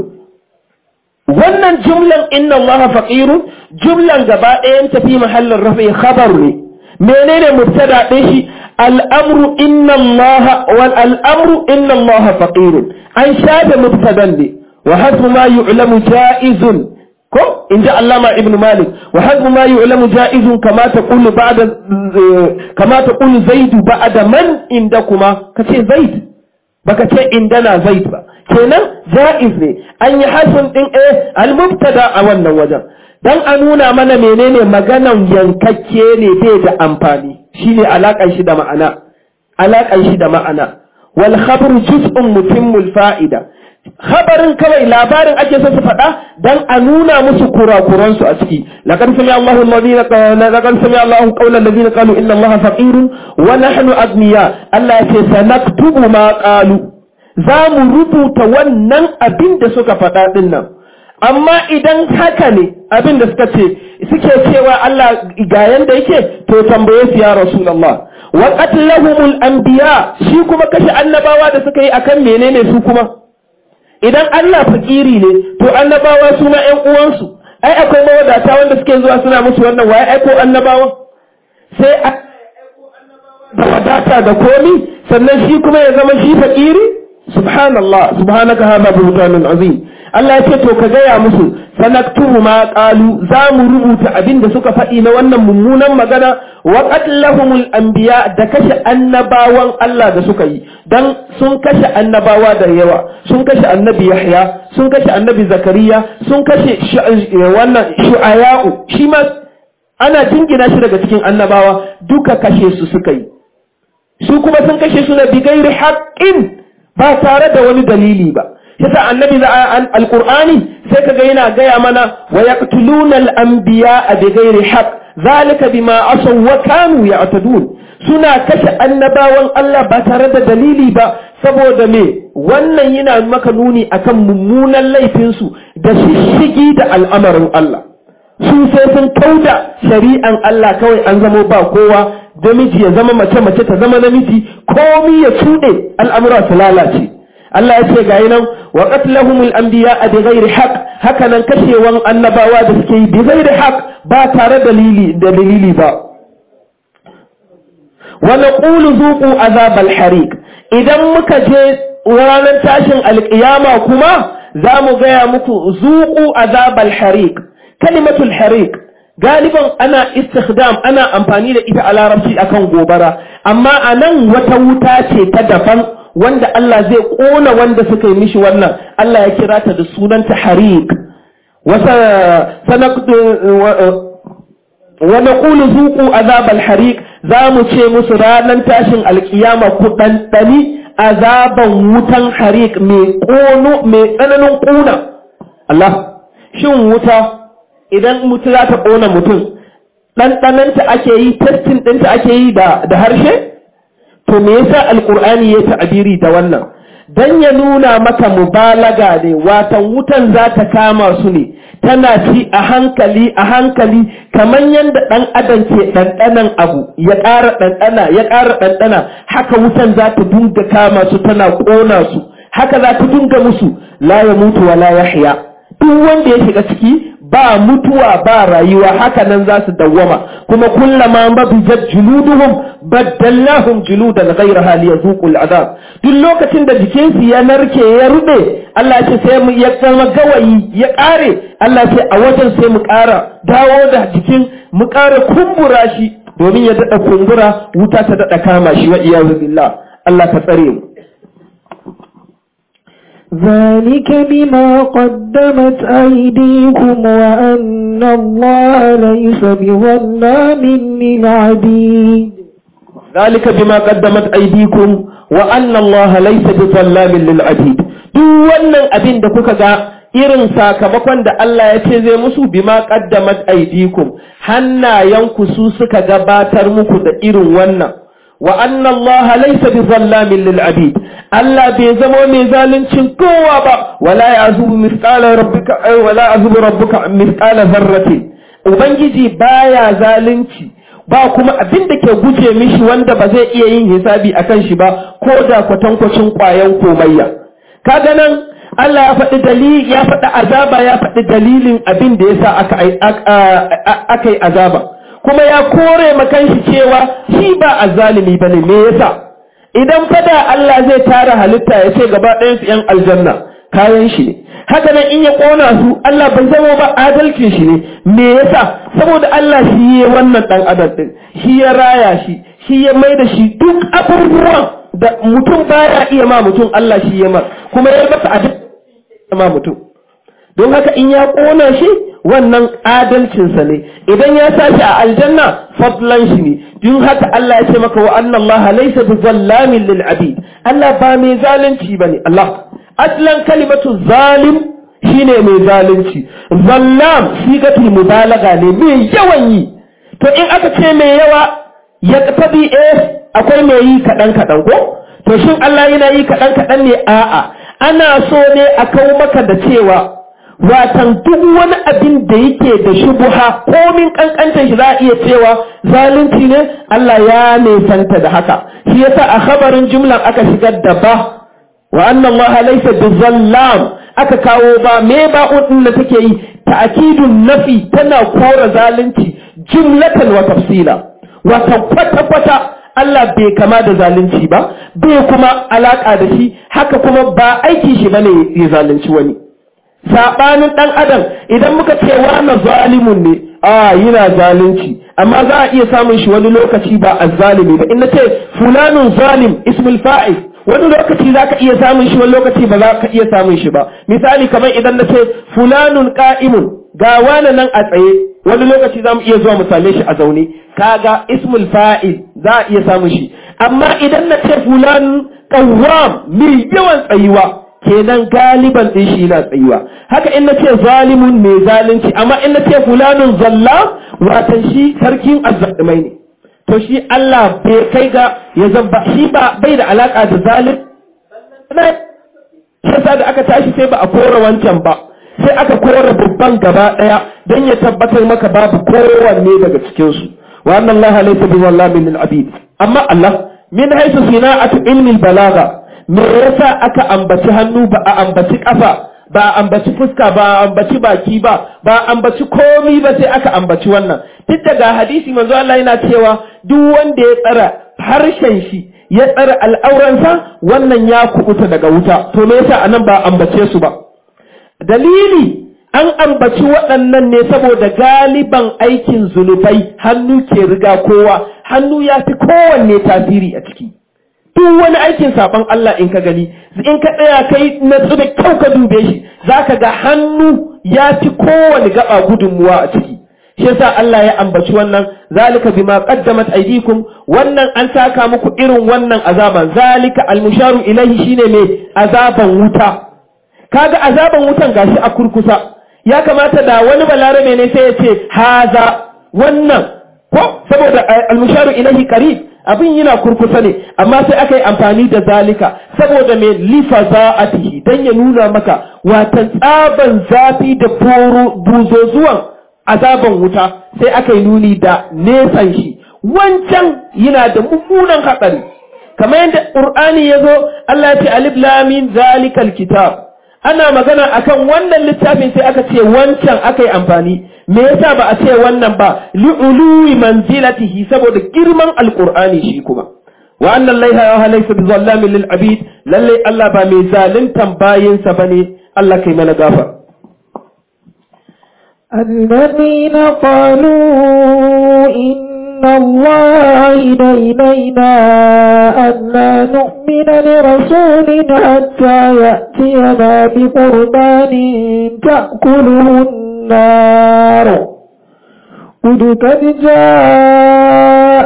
wannan jumlan inna allaha faqirun jumlan gaba ɗayan tafi mahallin rafi khabar ne menene mubtada ɗin shi al'amru inna allaha wal al'amru inna allaha faqirun an shafe mubtadan ne wa hasbu ma yu'lamu ja'izun ko in ji allama ibn malik wa hasbu ma yu'lamu ja'izun kama taqulu ba'da kama taqulu zaidu ba'da man inda kuma kace zaid baka ce indana zaid ba kenan ja'iz ne an yi hasin din eh al-mubtada a wannan wajen dan a nuna mana menene maganan yankakke ne bai da amfani shine alakan shi da ma'ana alakan shi da ma'ana wal khabru juz'un mutimmul fa'ida khabarin kawai labarin ake so su faɗa dan a nuna musu kurakuran su a ciki laqad sami Allahu alladhina qala laqad sami Allahu qawla alladhina qalu inna Allaha faqirun wa nahnu agniya Allah ya ce sanaktubu ma qalu za mu rubuta wannan abin da suka faɗa ɗin nan amma idan haka ne abin da suka ce suke cewa Allah ga yanda yake to tambaye su ya Rasulullah wa qatlahumul anbiya shi kuma kashe annabawa da suka yi akan menene su kuma idan Allah fakiri ne to annabawa su ma ƴan uwansu ai akwai mawadata wanda suke zuwa suna musu wannan waye aiko annabawa sai da wadata da komi sannan shi kuma ya zama shi fakiri subhanallah subhanaka hada buhtanun azim Allah ya ce to ka gaya musu sanaktubu ma qalu za mu rubuta abin da suka faɗi na wannan mummunan magana wa qatlahumul anbiya da kashe annabawan Allah da suka yi dan sun kashe annabawa da yawa sun kashe annabi Yahya sun kashe annabi Zakariya sun kashe wannan shu'aya'u shi ma ana jingina shi daga cikin annabawa duka kashe su suka yi su kuma sun kashe su na bigairi haqqin ba tare da wani dalili ba yasa annabi za alqur'ani sai kaga yana gaya mana wa yaqtuluna al-anbiya bighairi haqq zalika bima asaw wa kanu ya'tadun suna kashe annabawan Allah ba tare da dalili ba saboda me wannan yana maka nuni akan mummunan laifin su da shishigi da al'amarin Allah su sai sun kauda shari'an Allah kawai an zamo ba kowa namiji ya zama mace mace ta zama namiji komi ya cuɗe al'amura su lalace Allah ya ce ga nan wa qatlahumul anbiya bi ghairi haqq haka nan kashewan annabawa da suke yi bi ghairi haqq ba tare dalili da dalili ba wa naqulu zuqu azabal hariq idan muka je ranar tashin alƙiyama kuma za mu gaya muku zuqu azabal hariq kalimatul hariq galiban ana istikhdam ana amfani da ita a larabci akan gobara amma a nan wata wuta ce ta daban wanda Allah zai kona wanda suka yi mishi wannan Allah ya kira ta da sunanta hariq wasa sanaqdu wa naqulu zuqu azab al-hariq za mu ce musu ranar tashin alkiyama ku ɗanɗani azaban wutan hariq mai ƙono mai tsananin ƙuna Allah shin wuta idan mutu za ta ƙona mutum ɗanɗananta ake yi testin ɗinta ake yi da harshe to me yasa alƙur'ani ya ta'abiri da wannan dan ya nuna maka mubalaga ne watan wutan za ta kama su ne tana ci a hankali a hankali kamar yadda ɗan adam ke ɗanɗanan abu ya ƙara ɗanɗana ya ƙara ɗanɗana haka wutan za ta dinga kama su tana ƙona su haka za ta dinga musu la ya mutu wa la yahya duk wanda ya shiga ciki ba mutuwa ba rayuwa haka nan za su dawwama kuma kullama mabijat juluduhum baddallahum juludan ghayraha liyazuqu al'adab duk lokacin da jikinsu ya narke ya rube Allah ya ce sai mu ya zama gawayi ya kare Allah ce a wajen sai mu ƙara dawo da jikin mu ƙara kumbura shi domin ya daɗa kumbura wuta ta daɗa kama shi wa iyazu billah Allah ka tsare mu ذلك بما قدمت أيديكم وأن الله ليس بظلام للعبيد ذلك بما قدمت أيديكم وأن الله ليس بظلام للعبيد duk wannan abin da kuka ga irin sakamakon da Allah ya ce zai musu bima qaddamat aydikum hannayenku su suka gabatar muku da irin wannan wa anna Allah laysa bi zallamin lil abid Allah bai zama mai zaluncin kowa ba wala ya'zubu mithqala rabbika ay wala ya'zubu rabbuka mithqala dharratin ubangiji baya zalunci ba kuma abin da ke guje mishi wanda ba zai iya yin hisabi akan shi ba ko da kwatankwacin kwayan komayya kaga nan Allah ya faɗi dalili ya faɗi azaba ya faɗi dalilin abin da yasa aka aka yi azaba kuma ya kore makan shi cewa shi ba azzalimi bane me yasa idan fada Allah zai tara halitta ya ce gaba ɗayan su ‘yan aljanna kayan shi ne haka nan in ya ƙona su Allah bai zama ba adalcin shi ne me yasa saboda Allah shi ya wannan ɗan adam ɗin shi ya raya shi shi ya mai da shi duk abubuwan da mutum baya iya ma mutum Allah shi ya mar kuma ya masa adalci ma mutum don haka in ya ƙona shi wannan adalcinsa ne idan ya sa shi a aljanna fadlan shi ne don haka Allah ya ce maka wa anna Allah laysa bi zallamin lil abid Allah ba mai zalunci bane Allah aslan kalimatu zalim shine mai zalunci zallam sigatul mubalaga ne mai yawan yi to in aka ce mai yawa ya tabi eh akwai mai yi kadan kadan ko to shin Allah yana yi kadan kadan ne a'a ana so ne a kawo maka da cewa watan duk wani abin da yake da shubuha komin kankantar shi za a iya cewa zalunci ne Allah ya nesanta da haka shi yasa a khabarin jumlan aka shigar da ba wa anna Allah laysa bizallam aka kawo ba me ba din da take yi ta'kidun nafi tana kora zalunci jumlatan wa tafsila wata kwata kwata Allah bai kama da zalunci ba bai kuma alaka da shi haka kuma ba aiki shi bane ya zalunci wani saɓanin ɗan adam idan muka ce wannan zalimun ne a yana zalunci amma za a iya samun shi wani lokaci ba azzalimi ba in na ce fulanun zalim ismul fa'il wani lokaci za ka iya samun shi wani lokaci ba za ka iya samun shi ba misali kamar idan na ce fulanun qa'imun ga wani nan a tsaye wani lokaci za mu iya zuwa mu same shi a zaune kaga ismul fa'il za a iya samun shi amma idan na ce fulanun qawwam mai yawan tsayuwa kenan galiban din shi yana tsayuwa haka in na ce zalimun mai zalunci amma in na ce fulanun zalla watan shi sarkin azzalimai ne to shi Allah bai kai ga ya zamba shi ba bai da alaka da zalim sai da aka tashi sai ba a kora wancan ba sai aka kora babban gaba daya don ya tabbatar maka babu kowanne daga cikin su wa anna Allah laysa bi wallamin lil abid amma Allah min haythu sina'atu ilmi balaga me yasa aka ambaci hannu ba a ambaci kafa ba a ambaci fuska ba a ambaci baki ba ba a ambaci komi ba sai aka ambaci wannan duk daga hadisi manzo Allah yana cewa duk wanda ya tsara harshen shi ya tsara al'auransa wannan ya kubuta daga wuta to me yasa anan ba ambace su ba dalili an ambaci waɗannan ne saboda galiban aikin zunubai hannu ke riga kowa hannu ya fi kowanne tasiri a ciki duk wani aikin saban Allah in ka gani in ka tsaya kai na da kyau ka dube shi zaka ga hannu ya fi kowane gaba gudunmuwa a ciki shi yasa Allah ya ambaci wannan zalika bima qaddamat aydikum wannan an saka muku irin wannan azaban zalika almusharu ilaihi shine me azaban wuta kaga azaban wutan gashi a kurkusa ya kamata da wani balarabe ne sai ya ce haza wannan ko saboda almusharu ilaihi qarib abin yana kurkusa ne amma sai aka yi amfani da zalika saboda mai lifa za'atihi dan ya nuna maka watan tsaban zafi da buzozuwan azaban wuta sai aka yi nuni da nesan shi wancan yana da mummunan hatsari kamar yadda qur'ani ya zo Allah ya ce alif lam mim zalikal kitab ana magana akan wannan littafin sai aka ce wancan aka yi amfani me yasa ba a ce wannan ba li'ului manzilatihi saboda girman alqur'ani shi kuma wa anna allaha ya laysa bizallamin lil abid lalle Allah ba mai zaluntan bayinsa bane Allah kai mana gafar الذين قالوا إن الله عهد إلينا ألا نؤمن لرسول حتى يأتينا بقربان تأكله النار قد قد جاء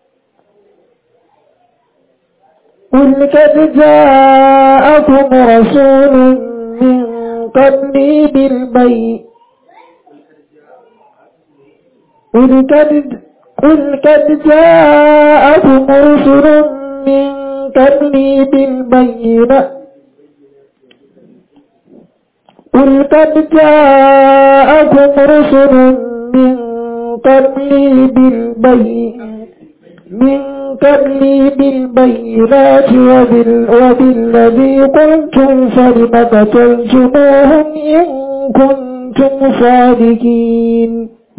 قل قد جاءكم رسول من قبلي بالبيت قل قد قل قد جاءكم رسل من قبلي بالبينات قل قد جاءكم رسل من قبلي بالبينات من قبلي بالبينات وبال وبالذي قلتم فلم قتلتموهم إن كنتم صادقين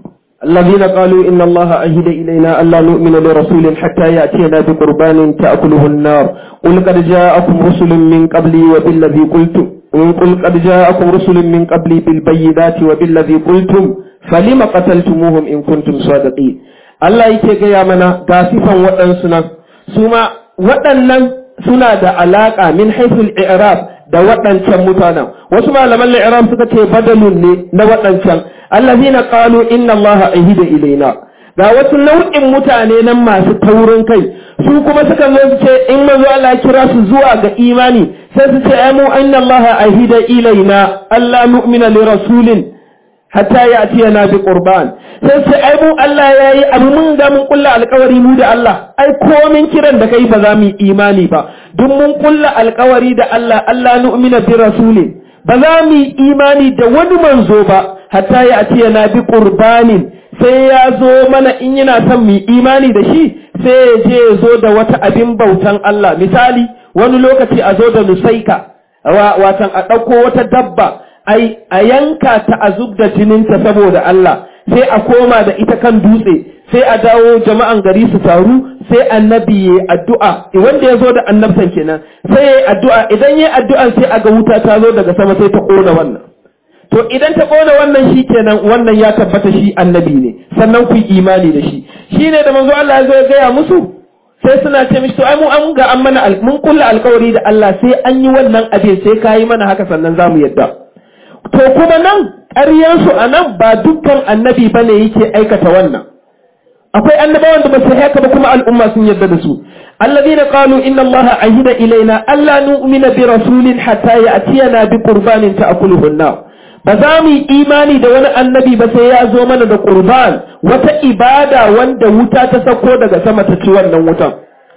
الذين قالوا إن الله عهد إلينا ألا نؤمن لرسول حتى يأتينا بقربان تأكله النار قل قد جاءكم رسل من قبلي وبالذي قلتم قل قد جاءكم رسل من قبلي بالبينات وبالذي قلتم فلم قتلتموهم إن كنتم صادقين Allah yake gaya mana ga sifan waɗansu nan su ma waɗannan suna da alaƙa min haiful i'rab da waɗancan mutanen wasu malaman i'rab suka ce badalun ne na waɗancan allazina qalu inna allaha ahida ilaina ga wasu nau'in mutane nan masu taurin kai su kuma suka zo su ce in manzo Allah ya kira su zuwa ga imani sai su ce ai mu inna allaha ahida ilaina alla nu'mina li rasulin hatta ya atiya na bi qurban sai sai ai mu Allah yayi abu mun ga mun kulla alƙawari mu da Allah ai komin kiran da kai ba za mu yi imani ba duk mun kulla alƙawari da Allah Allah nu'mina bi rasulin ba za mu yi imani da wani manzo ba hatta ya atiya na bi qurbanin sai ya zo mana in yana son mu yi imani da shi sai ya je ya zo da wata abin bautan Allah misali wani lokaci a zo da nusaika watan a ɗauko wata dabba ai a yanka ta a zub da jininta saboda Allah sai a koma da ita kan dutse sai a dawo jama'an gari su taru sai annabi ya addu'a wanda ya zo da annabtan kenan sai ya addu'a idan ya addu'an sai a ga wuta ta zo daga sama sai ta kona wannan to idan ta kona wannan shi kenan wannan ya tabbata shi annabi ne sannan ku yi imani da shi shine da manzo Allah ya zo ya gaya musu sai suna ce mishi to ai mu an ga an mana mun kulla alkawari da Allah sai an yi wannan abin sai kayi mana haka sannan zamu yadda to kuma nan ƙaryansu a nan ba dukkan annabi ba ne yake aikata wannan akwai annabawan da ba su haka ba kuma al'umma sun yarda da su alladhina qalu inna allaha ahida ilaina alla nu'mina bi rasulin hatta ya'tiyana bi qurbanin ta'kuluhu an-nar ba za mu yi imani da wani annabi ba sai ya zo mana da qurban wata ibada wanda wuta ta sako daga sama ta ci wannan wutan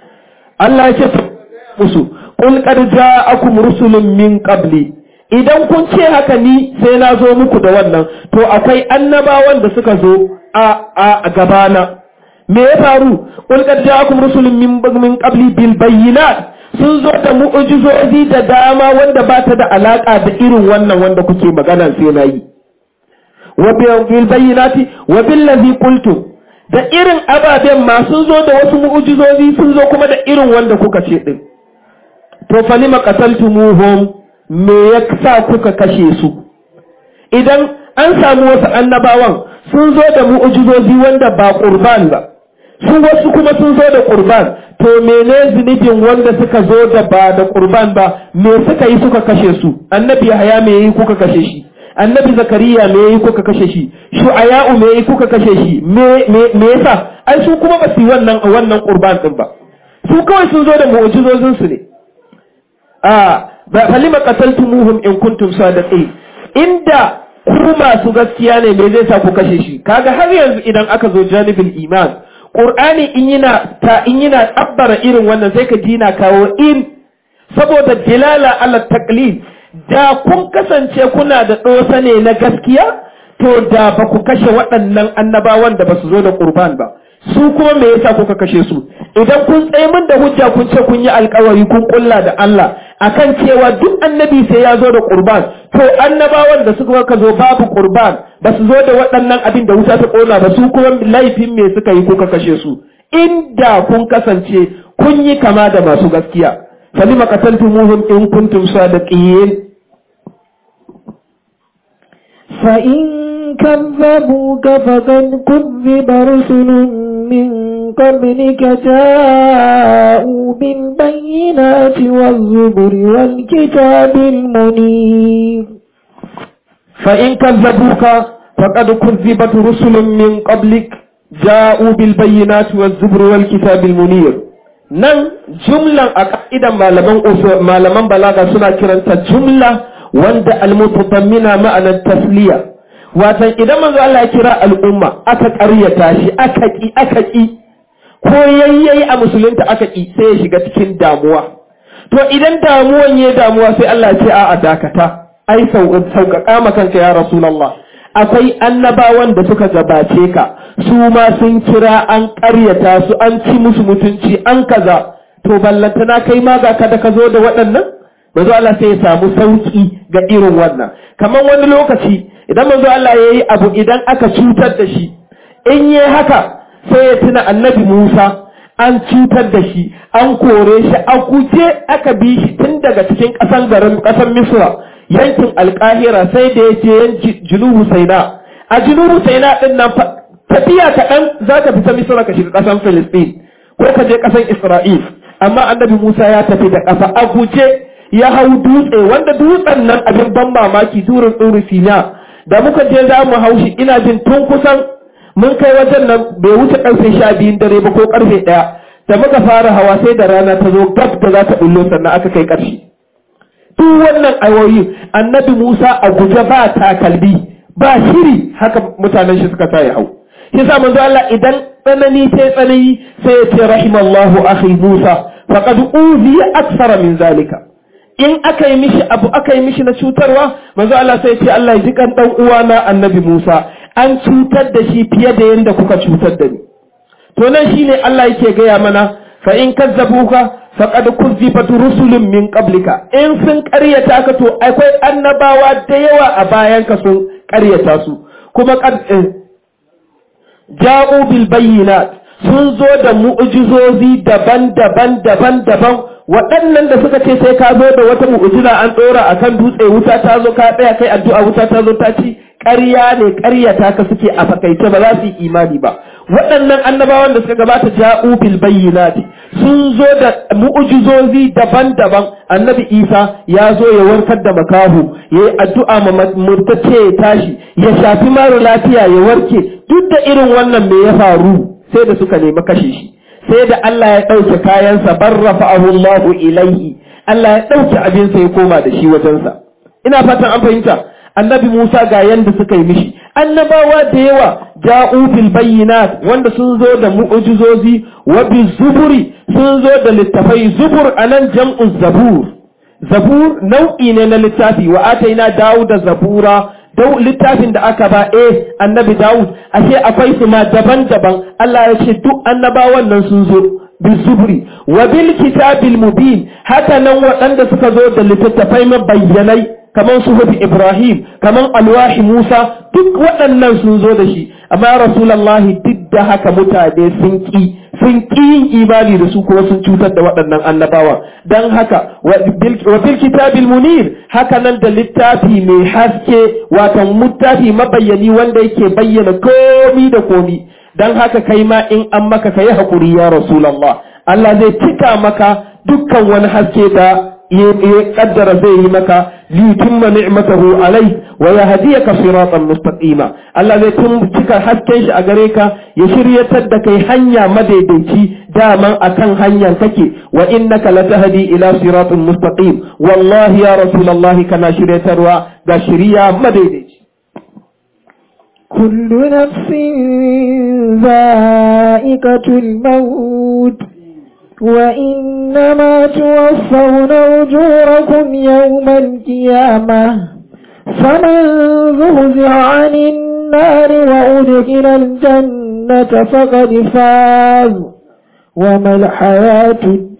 Allah ya ce musu qul qad ja'akum rusulun min qabli idan kun ce haka ni sai na zo muku da wannan to akwai annabawan da suka zo a a gabana me ya faru qul qad ja'akum rusulun min min qabli bil bayyinat sun zo da mu'ujizozi da dama wanda ba ta da alaka da irin wannan wanda kuke magana sai na yi wa bil bayyinati wa bil ladhi qultum da irin ababen ma sun zo da wasu mu'ujizozi sun zo kuma da irin wanda kuka ce din to falima qataltumuhum me ya sa kuka kashe su idan an samu wasu annabawan sun zo da mu'ujizozi wanda ba qurban ba su wasu kuma sun zo da qurban to mene zunubin wanda suka zo da ba da qurban ba me suka yi suka kashe su annabi Yahaya me yi kuka kashe shi annabi Zakariya me yi kuka kashe shi Shu'aya'u me yi kuka kashe shi me me me yasa ai su kuma ba su yi wannan wannan qurban din ba su kawai sun zo da mu'ujizozin su ne a falima qataltumuhum in kuntum sadiqin inda ku masu gaskiya ne me zai sa ku kashe shi kaga har yanzu idan aka zo janibul iman qur'ani in yana ta in yana tabbara irin wannan sai ka ji na kawo in saboda dilala ala taqlid da kun kasance kuna da dosa ne na gaskiya to da ba ku kashe waɗannan annabawan da ba su zo da qurban ba su kuma me yasa kuka kashe su idan kun tsaye min da hujja kun ce kun yi alkawari kun kulla da Allah akan cewa duk annabi sai ya zo da qurban to annabawan da suka ka zo babu qurban ba su zo da waɗannan abin da wuta ta kona ba su kuma laifin me suka yi kuka kashe su inda kun kasance kun yi kama da masu gaskiya falima qataltumuhum in kuntum sadiqin فإن كذبوك فقد كذب رسل من قبلك جاءوا بالبينات والزبر والكتاب المنير فإن كذبوك فقد كذبت رسل من قبلك جاءوا بالبينات والزبر والكتاب المنير nan jumlan a ka'idan malaman malaman balaga suna kiranta jumla wanda almutadammina ma'anar tasliya watan idan manzo Allah ya kira al'umma aka ƙaryata shi aka ki aka ki ko yayyayi a musulunta aka ki sai ya shiga cikin damuwa to idan damuwan ya damuwa sai Allah ya ce a'a dakata ai sauƙaƙa ma kanka ya rasulullah akwai annabawan da suka gabace ka su ma sun kira an ƙaryata su an ci musu mutunci an kaza to ballantana kai ma ga ka da ka zo da waɗannan manzo Allah sai ya samu sauki ga irin wannan kamar wani lokaci idan manzo Allah ya yi abu idan aka cutar da shi in yi haka sai ya tuna annabi Musa an cutar da shi an kore shi a guje aka bi shi tun daga cikin ƙasan garin ƙasan Misra yankin Alƙahira sai da ya je yanki Junubu Saina a Junubu Saina din nan tafiya kaɗan za ka fita Misra ka shiga ƙasan Filistin ko ka je ƙasan Isra'il amma annabi Musa ya tafi da ƙafa a guje ya hau dutse wanda dutsen nan abin ban mamaki durin ɗuri sina da muka je za mu haushi ina jin tun kusan mun kai wajen nan bai wuce ƙarfe sha biyun dare ba ko ƙarfe ɗaya da muka fara hawa sai da rana ta zo gab da za ta ɓullo sannan aka kai ƙarshe duk wannan ayoyi annabi musa a guje ba takalmi ba shiri haka mutanen shi suka sa ya hau shi sa manzo Allah idan tsanani sai tsanani sai ya ce rahimallahu akhi musa faqad uziya aksara min zalika in aka yi mishi abu aka yi mishi na cutarwa manzo Allah sai ce Allah ya ji kan dan uwana annabi Musa an cutar da shi fiye da yanda kuka cutar da ni to nan shine Allah yake gaya mana fa in kazzabuka faqad kuzzibat rusulun min qablika in sun ƙaryata ka to akwai annabawa da yawa a bayan ka sun ƙaryata su kuma qad ja'u bil bayyinat sun zo da mu'jizozi daban-daban daban-daban waɗannan da suka ce sai ka zo da wata mu'jiza an ɗora a kan dutse wuta ta zo ka tsaya kai addu'a wuta ta zo ta ci ƙarya ne ƙaryata ka suke a fakaice ba za su yi imani ba waɗannan annabawan da suka gabata ja'u bil bayyinati sun zo da mu'jizozi daban-daban annabi Isa ya zo ya warkar da makahu ya yi addu'a ma murtace ya tashi ya shafi mara lafiya ya warke duk da irin wannan me ya faru sai da suka nemi kashe shi sai da Allah ya ɗauke kayansa barrafa'ahu Allahu ilaihi Allah ya ɗauke abinsa ya koma da shi wajensa ina fatan an fahimta annabi Musa ga yanda suka yi mishi annabawa da yawa ja'u bil bayyinat wanda sun zo da mu'jizozi wa bi zuburi sun zo da littafai zubur anan jam'u zabur zabur nau'i ne na littafi wa ataina da zabura dau littafin da aka ba eh annabi Dawud ashe akwai su ma daban-daban Allah ya ce duk annabawan nan sun zo bizubri wa bil kitabil mubin haka nan waɗanda suka zo da littattafai mabayyanai kamar suhufi Ibrahim kamar alwahi Musa duk waɗannan sun zo da shi amma rasulullahi duk da haka mutane sun ki sun ƙi yin imani da su kuma sun cutar da waɗannan annabawa don haka wa bil kitabil munir haka nan da littafi mai haske watan littafi mabayyani wanda yake bayyana komi da komi don haka kai ma in an maka kai hakuri ya rasulullah Allah zai cika maka dukkan wani haske da ya kaddara zai yi maka liyutimma ni'matahu alai wa yahdiyaka siratan mustaqima Allah zai tun cika hasken shi a gare ka ya shiryatar da kai hanya madaidaici daman akan hanyar kake wa innaka latahdi ila siratin mustaqim wallahi ya rasulullahi kana shiryatarwa ga shiriya madaidaici كل نفس ذائقة الموت وإنما توفون أجوركم يوم القيامة فمن زهزه عن النار وأدخل الجنة فقد فاز وما الحياة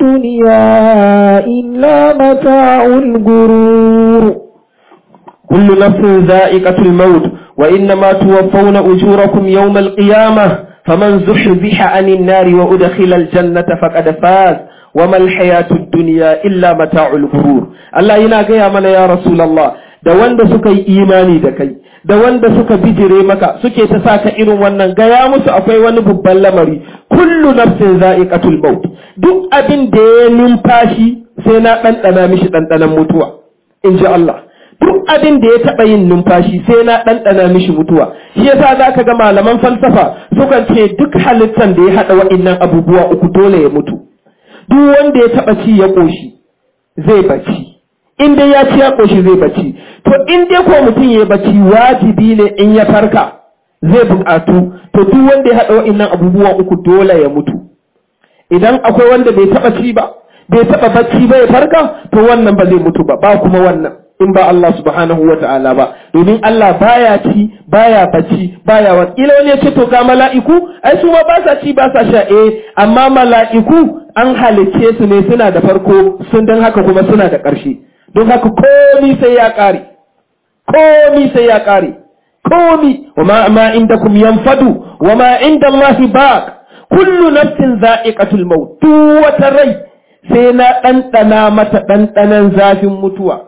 الدنيا إلا متاع الغرور كل نفس ذائقة الموت وإنما توفون أجوركم يوم القيامة فمن زحزح عن النار وأدخل الجنة فقد فاز وما الحياة الدنيا إلا متاع الغرور الله ينا gaya mana ya Rasulullah da wanda suka yi imani da kai da wanda suka bijire maka suke ta saka irin wannan gaya musu akwai wani babban lamari kullu nafsin za'iqatul maut duk abin da ya numfashi sai na ɗanɗana mishi ɗanɗanan mutuwa in ji Allah duk abin da ya taɓa yin numfashi sai na ɗanɗana mishi mutuwa shi yasa za ka ga malaman falsafa sukan ce duk halittan da ya haɗa wa'innan abubuwa uku dole ya mutu duk wanda ya taɓa ci ya ƙoshi zai bacci in dai ya ci ya ƙoshi zai bacci to in dai ko mutum ya bacci wajibi ne in ya farka zai buƙatu to duk wanda ya haɗa wa'innan abubuwa uku dole ya mutu idan akwai wanda bai taɓa ci ba bai taɓa bacci ba ya farka to wannan ba zai mutu ba ba kuma wannan in ba Allah subhanahu wa ta'ala ba domin Allah baya ci baya bacci baya wa ila wani ya ce to ga mala'iku ai su ma ba sa ci ba sa sha eh amma mala'iku an halicce su ne suna da farko sun dan haka kuma suna da ƙarshe don haka komi sai ya ƙare komi sai ya ƙare komi wa ma ma indakum yanfadu wa ma inda Allah baq kullu nafsin za'iqatul maut duk wata rai sai na ɗanɗana mata ɗanɗanan zafin mutuwa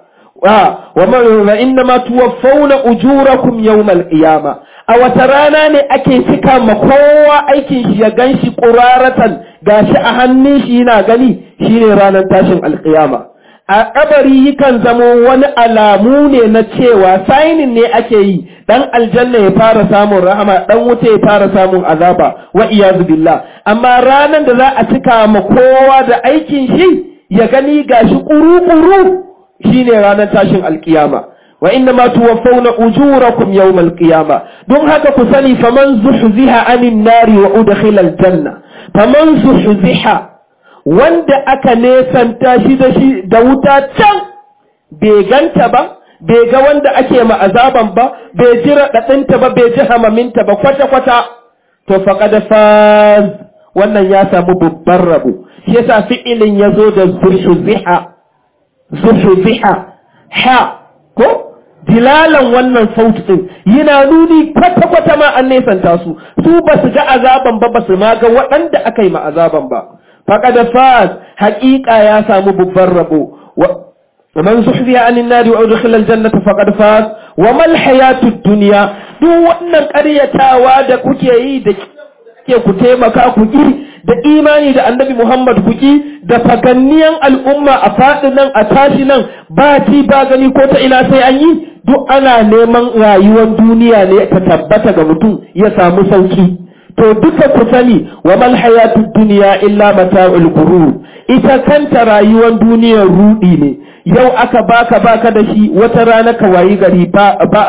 wa inna ma tuwaffawna ujurakum yawmal qiyama a wata rana ne ake cika ma kowa aikin shi ya ganshi quraratan gashi a hannun shi yana gani shine ranar tashin alqiyama a kabari yakan zamo wani alamu ne na cewa sainin ne ake yi dan aljanna ya fara samun rahama dan wuta ya fara samun azaba wa iyazu billah amma ranar da za a cika ma kowa da aikin shi ya gani gashi kuru-kuru shine ranar tashin alkiyama wa inna ma tuwaffawna ujurakum yawmal qiyama don haka ku sani faman zuhziha anin nari wa udkhila aljanna faman zuhziha wanda aka nesanta shi da shi da wuta can bai ganta ba bai ga wanda ake ma azaban ba bai ji raɗaɗinta ba bai ji hamaminta ba kwata-kwata to faqad faz wannan ya samu babban rabo shi yasa fi'ilin ya zo da zuhziha zuhziha ha ko dilalan wannan sauti din yana nuni kwata-kwata ma an nesanta su su ba su ga azaban ba ba su ma ga waɗanda aka yi ma azaban ba faqad faz haƙiƙa ya samu babban rabo ومن زحزح عن النار وأدخل الجنة فقد فاز وما الحياة الدنيا duk wannan ƙaryatawa da kuke yi da ke ku taimaka ku ki da imani da annabi Muhammad ku ki da faganniyan al'umma a faɗi nan a tashi nan ba ci ba gani ko ta ina sai an yi duk ana neman rayuwar duniya ne ta tabbata ga mutum ya samu sauki to duka ku sani wa mal hayatud dunya illa mata'ul ghurur ita kanta rayuwar duniyar rudi ne yau aka baka baka da shi wata rana ka wayi gari ba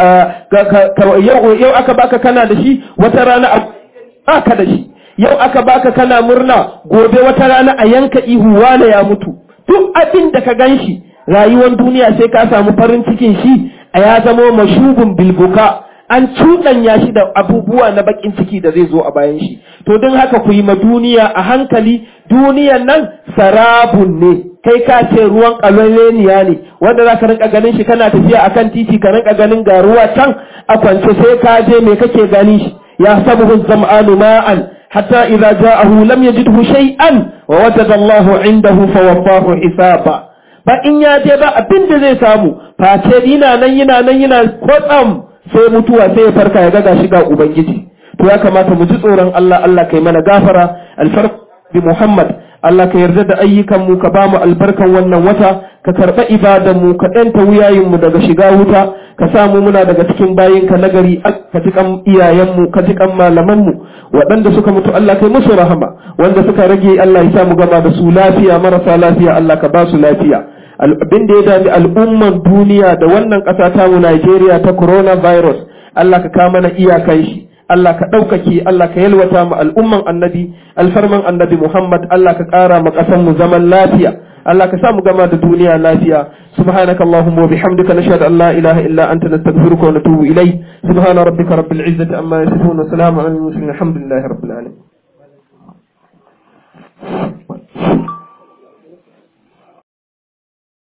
yau aka baka kana da shi wata rana baka da shi yau aka baka kana murna gobe wata rana a yanka ihu wane ya mutu duk abin da ka gan shi rayuwar duniya sai ka samu farin cikin shi a ya zamo mashubin bilbuka an cuɗanya shi da abubuwa na bakin ciki da zai zo a bayan shi to don haka ku yi ma duniya a hankali duniyan nan sarabun ne kai ka ce ruwan kaloleniya ne wanda za ka rinka ganin shi kana tafiya akan titi ka rinka ganin ga ruwa can a kwance sai ka je me kake gani shi ya sabuhu zam'anu ma'an hatta idza ja'ahu lam yajidhu shay'an wa wajada Allahu indahu fawaffahu hisaba ba in ya je ba abin da zai samu face yana nan yana nan yana kwatsam sai mutuwa sai ya farka ya ga shiga ubangiji to ya kamata mu ji tsoron Allah Allah kai mana gafara alfarq bi Muhammad Allah ka yarda da ayyukan mu ka bamu albarkan wannan wata ka karba ibadan mu ka danta wuyayin mu daga shiga wuta ka samu muna daga cikin bayin ka nagari ka ji kan iyayen mu ka ji kan malaman mu waɗanda suka mutu Allah kai musu rahama wanda suka rage Allah ya sa mu gama da su lafiya marasa lafiya Allah ka ba su lafiya abin da ya dami al'umman duniya da wannan ƙasa ta mu Najeriya ta coronavirus Allah ka kama mana iyakan shi Allah ka ɗaukake Allah ka yalwata mu al'umman annabi alfarman annabi Muhammad Allah ka ƙara mu ƙasan mu zaman lafiya Allah ka sa mu gama da duniya lafiya subhanaka allahumma wa bihamdika nashhadu an la ilaha illa anta nastaghfiruka wa natubu ilayk subhana rabbika rabbil izzati amma yasifun wa salamun alal mursalin alhamdulillahi rabbil alamin